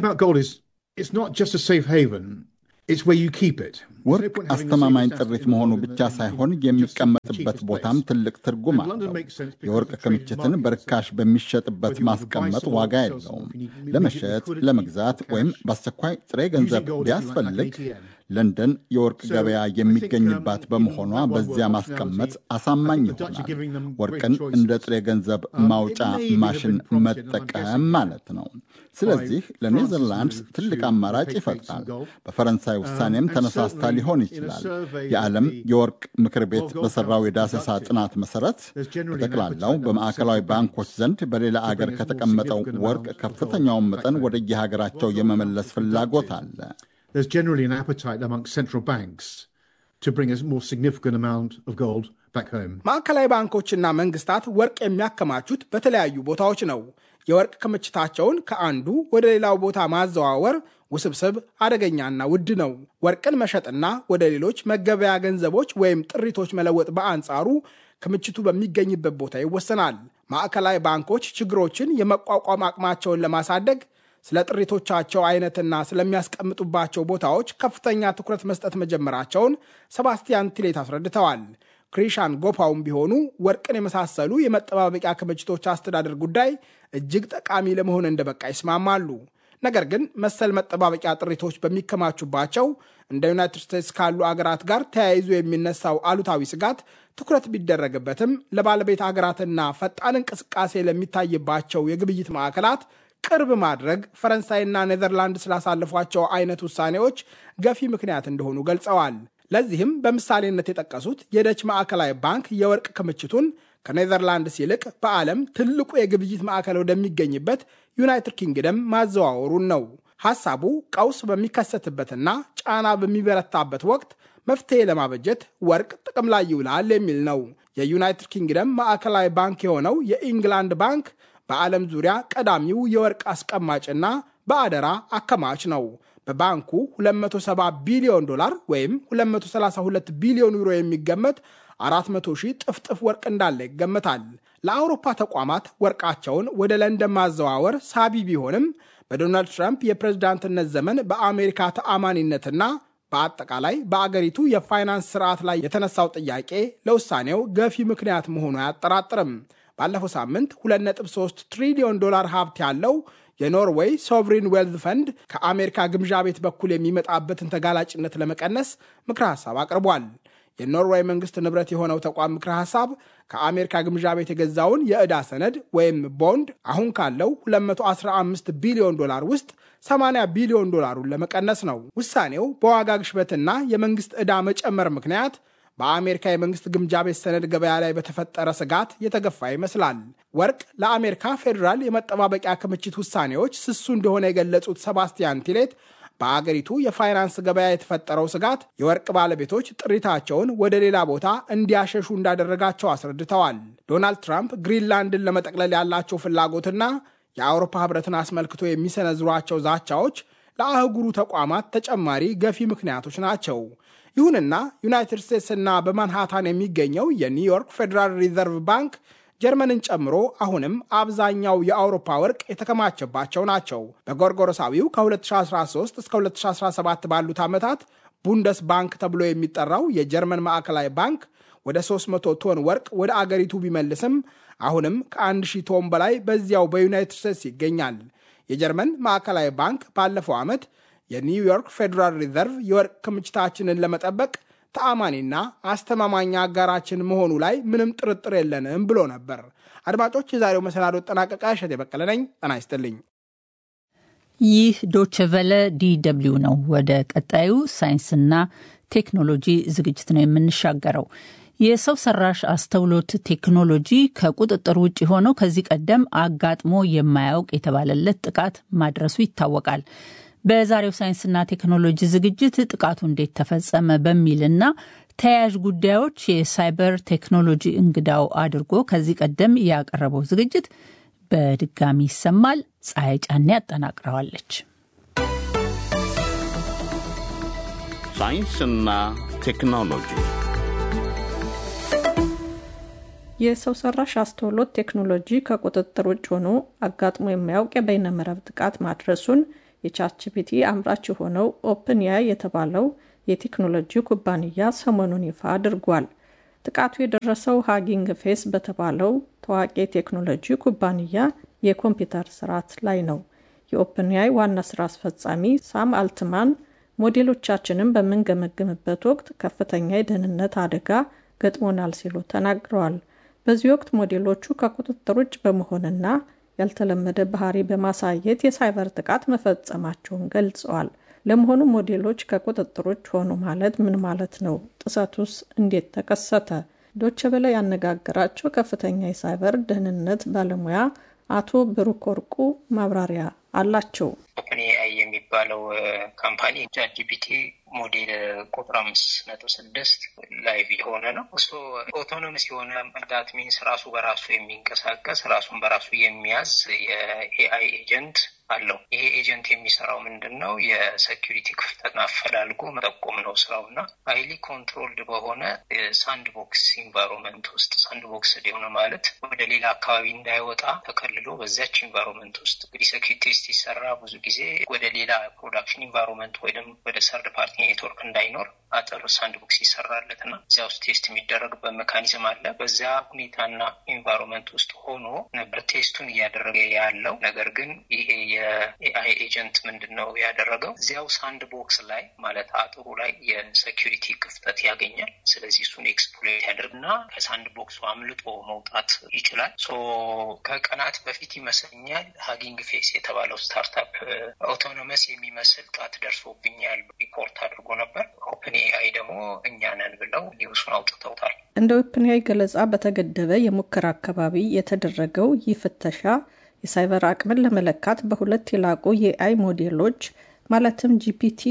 ወርቅ አስተማማኝ ጥሪት መሆኑ ብቻ ሳይሆን የሚቀመጥበት ቦታም ትልቅ ትርጉም አለው። የወርቅ ክምችትን በርካሽ በሚሸጥበት ማስቀመጥ ዋጋ የለውም። ለመሸጥ፣ ለመግዛት ወይም በአስቸኳይ ጥሬ ገንዘብ ቢያስፈልግ ለንደን የወርቅ ገበያ የሚገኝባት በመሆኗ በዚያ ማስቀመጥ አሳማኝ ይሆናል። ወርቅን እንደ ጥሬ ገንዘብ ማውጫ ማሽን መጠቀም ማለት ነው። ስለዚህ ለኔዘርላንድስ ትልቅ አማራጭ ይፈጥራል። በፈረንሳይ ውሳኔም ተነሳስታ ሊሆን ይችላል። የዓለም የወርቅ ምክር ቤት በሰራው የዳሰሳ ጥናት መሰረት በጠቅላላው በማዕከላዊ ባንኮች ዘንድ በሌላ አገር ከተቀመጠው ወርቅ ከፍተኛውን መጠን ወደየሀገራቸው የመመለስ ፍላጎት አለ። there's generally an appetite amongst central banks to bring a more significant amount of gold back home. ማዕከላዊ ባንኮችና መንግስታት ወርቅ የሚያከማቹት በተለያዩ ቦታዎች ነው። የወርቅ ክምችታቸውን ከአንዱ ወደ ሌላው ቦታ ማዘዋወር ውስብስብ፣ አደገኛና ውድ ነው። ወርቅን መሸጥና ወደ ሌሎች መገበያ ገንዘቦች ወይም ጥሪቶች መለወጥ በአንጻሩ ክምችቱ በሚገኝበት ቦታ ይወሰናል። ማዕከላዊ ባንኮች ችግሮችን የመቋቋም አቅማቸውን ለማሳደግ ስለ ጥሪቶቻቸው አይነትና ስለሚያስቀምጡባቸው ቦታዎች ከፍተኛ ትኩረት መስጠት መጀመራቸውን ሰባስቲያን ቲሌት አስረድተዋል። ክሪሻን ጎፓውም ቢሆኑ ወርቅን የመሳሰሉ የመጠባበቂያ ክምችቶች አስተዳደር ጉዳይ እጅግ ጠቃሚ ለመሆን እንደበቃ ይስማማሉ። ነገር ግን መሰል መጠባበቂያ ጥሪቶች በሚከማቹባቸው እንደ ዩናይትድ ስቴትስ ካሉ አገራት ጋር ተያይዞ የሚነሳው አሉታዊ ስጋት ትኩረት ቢደረግበትም ለባለቤት አገራትና ፈጣን እንቅስቃሴ ለሚታይባቸው የግብይት ማዕከላት ቅርብ ማድረግ ፈረንሳይና ኔዘርላንድ ስላሳለፏቸው አይነት ውሳኔዎች ገፊ ምክንያት እንደሆኑ ገልጸዋል። ለዚህም በምሳሌነት የጠቀሱት የደች ማዕከላዊ ባንክ የወርቅ ክምችቱን ከኔዘርላንድስ ይልቅ በዓለም ትልቁ የግብይት ማዕከል ወደሚገኝበት ዩናይትድ ኪንግደም ማዘዋወሩን ነው። ሐሳቡ ቀውስ በሚከሰትበትና ጫና በሚበረታበት ወቅት መፍትሄ ለማበጀት ወርቅ ጥቅም ላይ ይውላል የሚል ነው። የዩናይትድ ኪንግደም ማዕከላዊ ባንክ የሆነው የኢንግላንድ ባንክ በዓለም ዙሪያ ቀዳሚው የወርቅ አስቀማጭና በአደራ አከማች ነው። በባንኩ 270 ቢሊዮን ዶላር ወይም 232 ቢሊዮን ዩሮ የሚገመት 400 ሺህ ጥፍጥፍ ወርቅ እንዳለ ይገመታል። ለአውሮፓ ተቋማት ወርቃቸውን ወደ ለንደን ማዘዋወር ሳቢ ቢሆንም በዶናልድ ትራምፕ የፕሬዝዳንትነት ዘመን በአሜሪካ ተአማኒነትና በአጠቃላይ በአገሪቱ የፋይናንስ ስርዓት ላይ የተነሳው ጥያቄ ለውሳኔው ገፊ ምክንያት መሆኑ አያጠራጥርም። ባለፈው ሳምንት 2.3 ትሪሊዮን ዶላር ሀብት ያለው የኖርዌይ ሶቭሪን ዌልዝ ፈንድ ከአሜሪካ ግምዣ ቤት በኩል የሚመጣበትን ተጋላጭነት ለመቀነስ ምክረ ሐሳብ አቅርቧል። የኖርዌይ መንግስት ንብረት የሆነው ተቋም ምክረ ሐሳብ ከአሜሪካ ግምዣ ቤት የገዛውን የዕዳ ሰነድ ወይም ቦንድ አሁን ካለው 215 ቢሊዮን ዶላር ውስጥ 80 ቢሊዮን ዶላሩን ለመቀነስ ነው። ውሳኔው በዋጋ ግሽበትና የመንግስት ዕዳ መጨመር ምክንያት በአሜሪካ የመንግስት ግምጃ ቤት ሰነድ ገበያ ላይ በተፈጠረ ስጋት የተገፋ ይመስላል። ወርቅ ለአሜሪካ ፌዴራል የመጠባበቂያ ክምችት ውሳኔዎች ስሱ እንደሆነ የገለጹት ሰባስቲያን ቲሌት በአገሪቱ የፋይናንስ ገበያ የተፈጠረው ስጋት የወርቅ ባለቤቶች ጥሪታቸውን ወደ ሌላ ቦታ እንዲያሸሹ እንዳደረጋቸው አስረድተዋል። ዶናልድ ትራምፕ ግሪንላንድን ለመጠቅለል ያላቸው ፍላጎትና የአውሮፓ ህብረትን አስመልክቶ የሚሰነዝሯቸው ዛቻዎች ለአህጉሩ ተቋማት ተጨማሪ ገፊ ምክንያቶች ናቸው። ይሁንና ዩናይትድ ስቴትስና በማንሃታን የሚገኘው የኒውዮርክ ፌዴራል ሪዘርቭ ባንክ ጀርመንን ጨምሮ አሁንም አብዛኛው የአውሮፓ ወርቅ የተከማቸባቸው ናቸው። በጎርጎሮሳዊው ከ2013 እስከ 2017 ባሉት ዓመታት ቡንደስ ባንክ ተብሎ የሚጠራው የጀርመን ማዕከላዊ ባንክ ወደ 300 ቶን ወርቅ ወደ አገሪቱ ቢመልስም አሁንም ከ1000 ቶን በላይ በዚያው በዩናይትድ ስቴትስ ይገኛል። የጀርመን ማዕከላዊ ባንክ ባለፈው ዓመት የኒውዮርክ ፌዴራል ሪዘርቭ የወርቅ ክምችታችንን ለመጠበቅ ተአማኒና አስተማማኝ አጋራችን መሆኑ ላይ ምንም ጥርጥር የለንም ብሎ ነበር። አድማጮች፣ የዛሬው መሰናዶ ጠናቀቃ። እሸት የበቀለ ነኝ። ጤና ይስጥልኝ። ይህ ዶችቨለ ዲደብሊው ነው። ወደ ቀጣዩ ሳይንስና ቴክኖሎጂ ዝግጅት ነው የምንሻገረው። የሰው ሰራሽ አስተውሎት ቴክኖሎጂ ከቁጥጥር ውጭ ሆነው ከዚህ ቀደም አጋጥሞ የማያውቅ የተባለለት ጥቃት ማድረሱ ይታወቃል። በዛሬው ሳይንስና ቴክኖሎጂ ዝግጅት ጥቃቱ እንዴት ተፈጸመ በሚልና ተያያዥ ጉዳዮች የሳይበር ቴክኖሎጂ እንግዳው አድርጎ ከዚህ ቀደም ያቀረበው ዝግጅት በድጋሚ ይሰማል። ፀሐይ ጫኔ ያጠናቅረዋለች። ሳይንስና ቴክኖሎጂ የሰው ሰራሽ አስተውሎት ቴክኖሎጂ ከቁጥጥር ውጭ ሆኖ አጋጥሞ የማያውቅ የበይነመረብ ጥቃት ማድረሱን የቻችፒቲ አምራች የሆነው ኦፕን ያይ የተባለው የቴክኖሎጂ ኩባንያ ሰሞኑን ይፋ አድርጓል። ጥቃቱ የደረሰው ሃጊንግ ፌስ በተባለው ታዋቂ የቴክኖሎጂ ኩባንያ የኮምፒውተር ስርዓት ላይ ነው። የኦፕን ያይ ዋና ስራ አስፈጻሚ ሳም አልትማን ሞዴሎቻችንን በምንገመግምበት ወቅት ከፍተኛ የደህንነት አደጋ ገጥሞናል ሲሉ ተናግረዋል። በዚህ ወቅት ሞዴሎቹ ከቁጥጥር ውጭ በመሆንና ያልተለመደ ባህሪ በማሳየት የሳይበር ጥቃት መፈጸማቸውን ገልጸዋል። ለመሆኑ ሞዴሎች ከቁጥጥር ውጭ ሆኑ ማለት ምን ማለት ነው? ጥሰቱስ እንዴት ተከሰተ? ዶቼ ቬለ ያነጋገራቸው ከፍተኛ የሳይበር ደህንነት ባለሙያ አቶ ብሩክ ወርቁ ማብራሪያ አላቸው። ኦፕን ኤአይ የሚባለው ካምፓኒ ቻት ጂፒቲ ሞዴል ቁጥር አምስት ነጥብ ስድስት ላይቭ የሆነ ነው። እሱ ኦቶኖምስ የሆነ ዳት ሚንስ ራሱ በራሱ የሚንቀሳቀስ ራሱን በራሱ የሚያዝ የኤአይ ኤጀንት አለው። ይሄ ኤጀንት የሚሰራው ምንድን ነው? የሴኪሪቲ ክፍተትን አፈላልጎ መጠቆም ነው ስራው እና ሀይሊ ኮንትሮልድ በሆነ ሳንድ ቦክስ ኢንቫይሮንመንት ውስጥ ሳንድ ቦክስ የሆነ ማለት ወደ ሌላ አካባቢ እንዳይወጣ ተከልሎ በዚያች ኢንቫይሮንመንት ውስጥ እንግዲህ ሴኪሪቲ ቴስት ሲሰራ ብዙ ጊዜ ወደ ሌላ ፕሮዳክሽን ኢንቫይሮንመንት ወይም ወደ ሰርድ ፓርቲ ኔትወርክ እንዳይኖር አጥር ሳንድ ቦክስ ይሰራለት እና እዚያ ውስጥ ቴስት የሚደረግበት ሜካኒዝም አለ። በዚያ ሁኔታና ኢንቫይሮንመንት ውስጥ ሆኖ ነበር ቴስቱን እያደረገ ያለው። ነገር ግን ይሄ የኤአይ ኤጀንት ምንድን ነው ያደረገው? እዚያው ሳንድ ቦክስ ላይ ማለት አጥሩ ላይ የሴኪሪቲ ክፍተት ያገኛል። ስለዚህ እሱን ኤክስፕሎይት ያደርግና ከሳንድ ቦክሱ አምልጦ መውጣት ይችላል። ሶ ከቀናት በፊት ይመስለኛል ሀጊንግ ፌስ የተባለው ስታርታፕ ኦቶኖመስ የሚመስል ጥቃት ደርሶብኛል ሪፖርት አድርጎ ነበር። ኦፕን ኤአይ ደግሞ እኛ ነን ብለው ኒውሱን አውጥተውታል። እንደ ኦፕንያይ ገለጻ በተገደበ የሙከራ አካባቢ የተደረገው ይህ ፍተሻ የሳይበር አቅምን ለመለካት በሁለት የላቁ የኤአይ ሞዴሎች ማለትም ጂፒቲ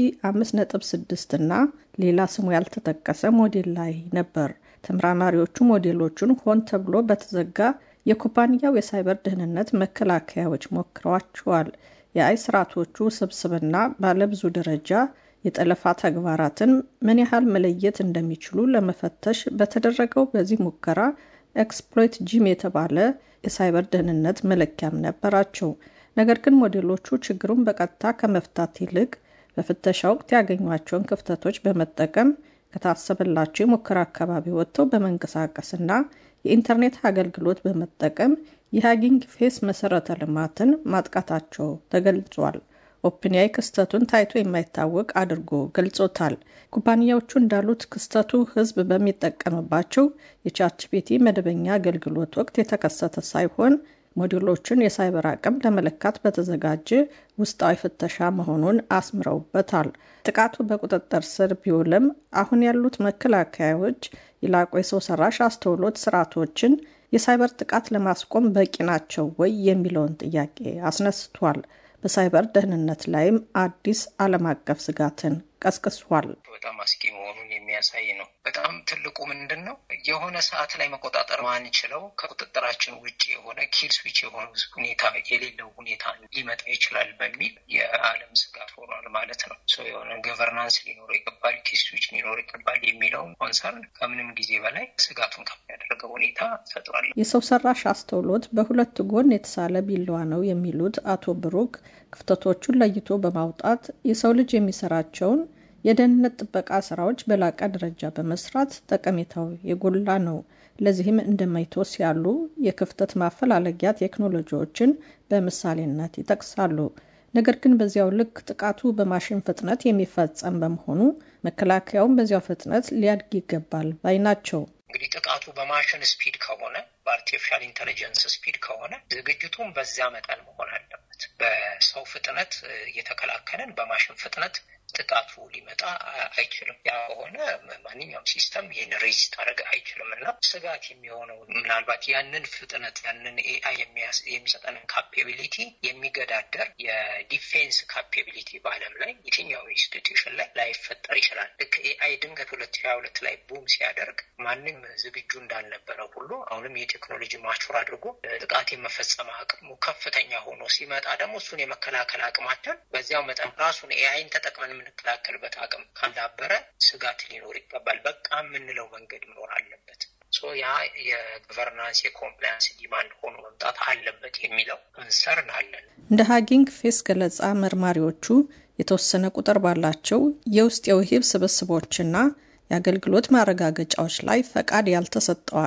5.6 እና ሌላ ስሙ ያልተጠቀሰ ሞዴል ላይ ነበር። ተመራማሪዎቹ ሞዴሎቹን ሆን ተብሎ በተዘጋ የኩባንያው የሳይበር ደህንነት መከላከያዎች ሞክረዋቸዋል። የአይ ስርዓቶቹ ስብስብና ባለብዙ ደረጃ የጠለፋ ተግባራትን ምን ያህል መለየት እንደሚችሉ ለመፈተሽ በተደረገው በዚህ ሙከራ ኤክስፕሎይት ጂም የተባለ የሳይበር ደህንነት መለኪያም ነበራቸው። ነገር ግን ሞዴሎቹ ችግሩን በቀጥታ ከመፍታት ይልቅ በፍተሻ ወቅት ያገኟቸውን ክፍተቶች በመጠቀም ከታሰበላቸው የሙከራ አካባቢ ወጥተው በመንቀሳቀስና የኢንተርኔት አገልግሎት በመጠቀም የሃጊንግ ፌስ መሰረተ ልማትን ማጥቃታቸው ተገልጿል። ኦፕንያይ ክስተቱን ታይቶ የማይታወቅ አድርጎ ገልጾታል። ኩባንያዎቹ እንዳሉት ክስተቱ ሕዝብ በሚጠቀምባቸው የቻትጂፒቲ መደበኛ አገልግሎት ወቅት የተከሰተ ሳይሆን ሞዴሎችን የሳይበር አቅም ለመለካት በተዘጋጀ ውስጣዊ ፍተሻ መሆኑን አስምረውበታል። ጥቃቱ በቁጥጥር ስር ቢውልም አሁን ያሉት መከላከያዎች የላቁ የሰው ሰራሽ አስተውሎት ስርዓቶችን የሳይበር ጥቃት ለማስቆም በቂ ናቸው ወይ የሚለውን ጥያቄ አስነስቷል። በሳይበር ደህንነት ላይም አዲስ ዓለም አቀፍ ስጋትን ቀስቅሷል። በጣም አስጊ መሆኑን የሚያሳይ ነው። በጣም ትልቁ ምንድን ነው የሆነ ሰዓት ላይ መቆጣጠር ማንችለው ከቁጥጥራችን ውጭ የሆነ ኪል ስዊች የሆነ ሁኔታ የሌለው ሁኔታ ሊመጣ ይችላል በሚል የዓለም ስጋት ሆኗል ማለት ነው። የሆነ ገቨርናንስ ሊኖረው ይገባል፣ ኪል ስዊች ሊኖረው ይገባል የሚለውን ኮንሰርን ከምንም ጊዜ በላይ ስጋቱን ከፍ ያደረገው ሁኔታ ፈጥሯል። የሰው ሰራሽ አስተውሎት በሁለት ጎን የተሳለ ቢላዋ ነው የሚሉት አቶ ብሩክ ክፍተቶቹን ለይቶ በማውጣት የሰው ልጅ የሚሰራቸውን የደህንነት ጥበቃ ስራዎች በላቀ ደረጃ በመስራት ጠቀሜታው የጎላ ነው። ለዚህም እንደ ማይቶስ ያሉ የክፍተት ማፈላለጊያ ቴክኖሎጂዎችን በምሳሌነት ይጠቅሳሉ። ነገር ግን በዚያው ልክ ጥቃቱ በማሽን ፍጥነት የሚፈጸም በመሆኑ መከላከያውን በዚያው ፍጥነት ሊያድግ ይገባል ባይ ናቸው። እንግዲህ ጥቃቱ በማሽን ስፒድ ከሆነ በአርቲፊሻል ኢንቴሊጀንስ ስፒድ ከሆነ ዝግጅቱም በዚያ መጠን መሆን አለበት። በሰው ፍጥነት እየተከላከልን በማሽን ፍጥነት ጥቃቱ ሊመጣ አይችልም። ያ ከሆነ ማንኛውም ሲስተም ይህን ሬዚስት አድረግ አይችልም እና ስጋት የሚሆነው ምናልባት ያንን ፍጥነት ያንን ኤአይ የሚሰጠንን ካፔቢሊቲ የሚገዳደር የዲፌንስ ካፔቢሊቲ በዓለም ላይ የትኛው ኢንስቲትዩሽን ላይ ላይፈጠር ይችላል። ልክ ኤአይ ድንገት ሁለት ሺህ ሁለት ላይ ቡም ሲያደርግ ማንም ዝግጁ እንዳልነበረ ሁሉ አሁንም የቴክኖሎጂ ማቹር አድርጎ ጥቃት የመፈጸም አቅሙ ከፍተኛ ሆኖ ሲመጣ ደግሞ እሱን የመከላከል አቅማችን በዚያው መጠን ራሱን ኤአይን ተጠቅመን የምንከላከልበት አቅም ካላበረ ስጋት ሊኖር ይገባል። በቃ የምንለው መንገድ መኖር አለበት። ያ የገቨርናንስ የኮምፕላያንስ ዲማንድ ሆኖ መምጣት አለበት የሚለው ኮንሰርን አለን። እንደ ሀጊንግ ፌስ ገለጻ መርማሪዎቹ የተወሰነ ቁጥር ባላቸው የውስጥ የውሂብ ስብስቦችና የአገልግሎት ማረጋገጫዎች ላይ ፈቃድ ያልተሰጠው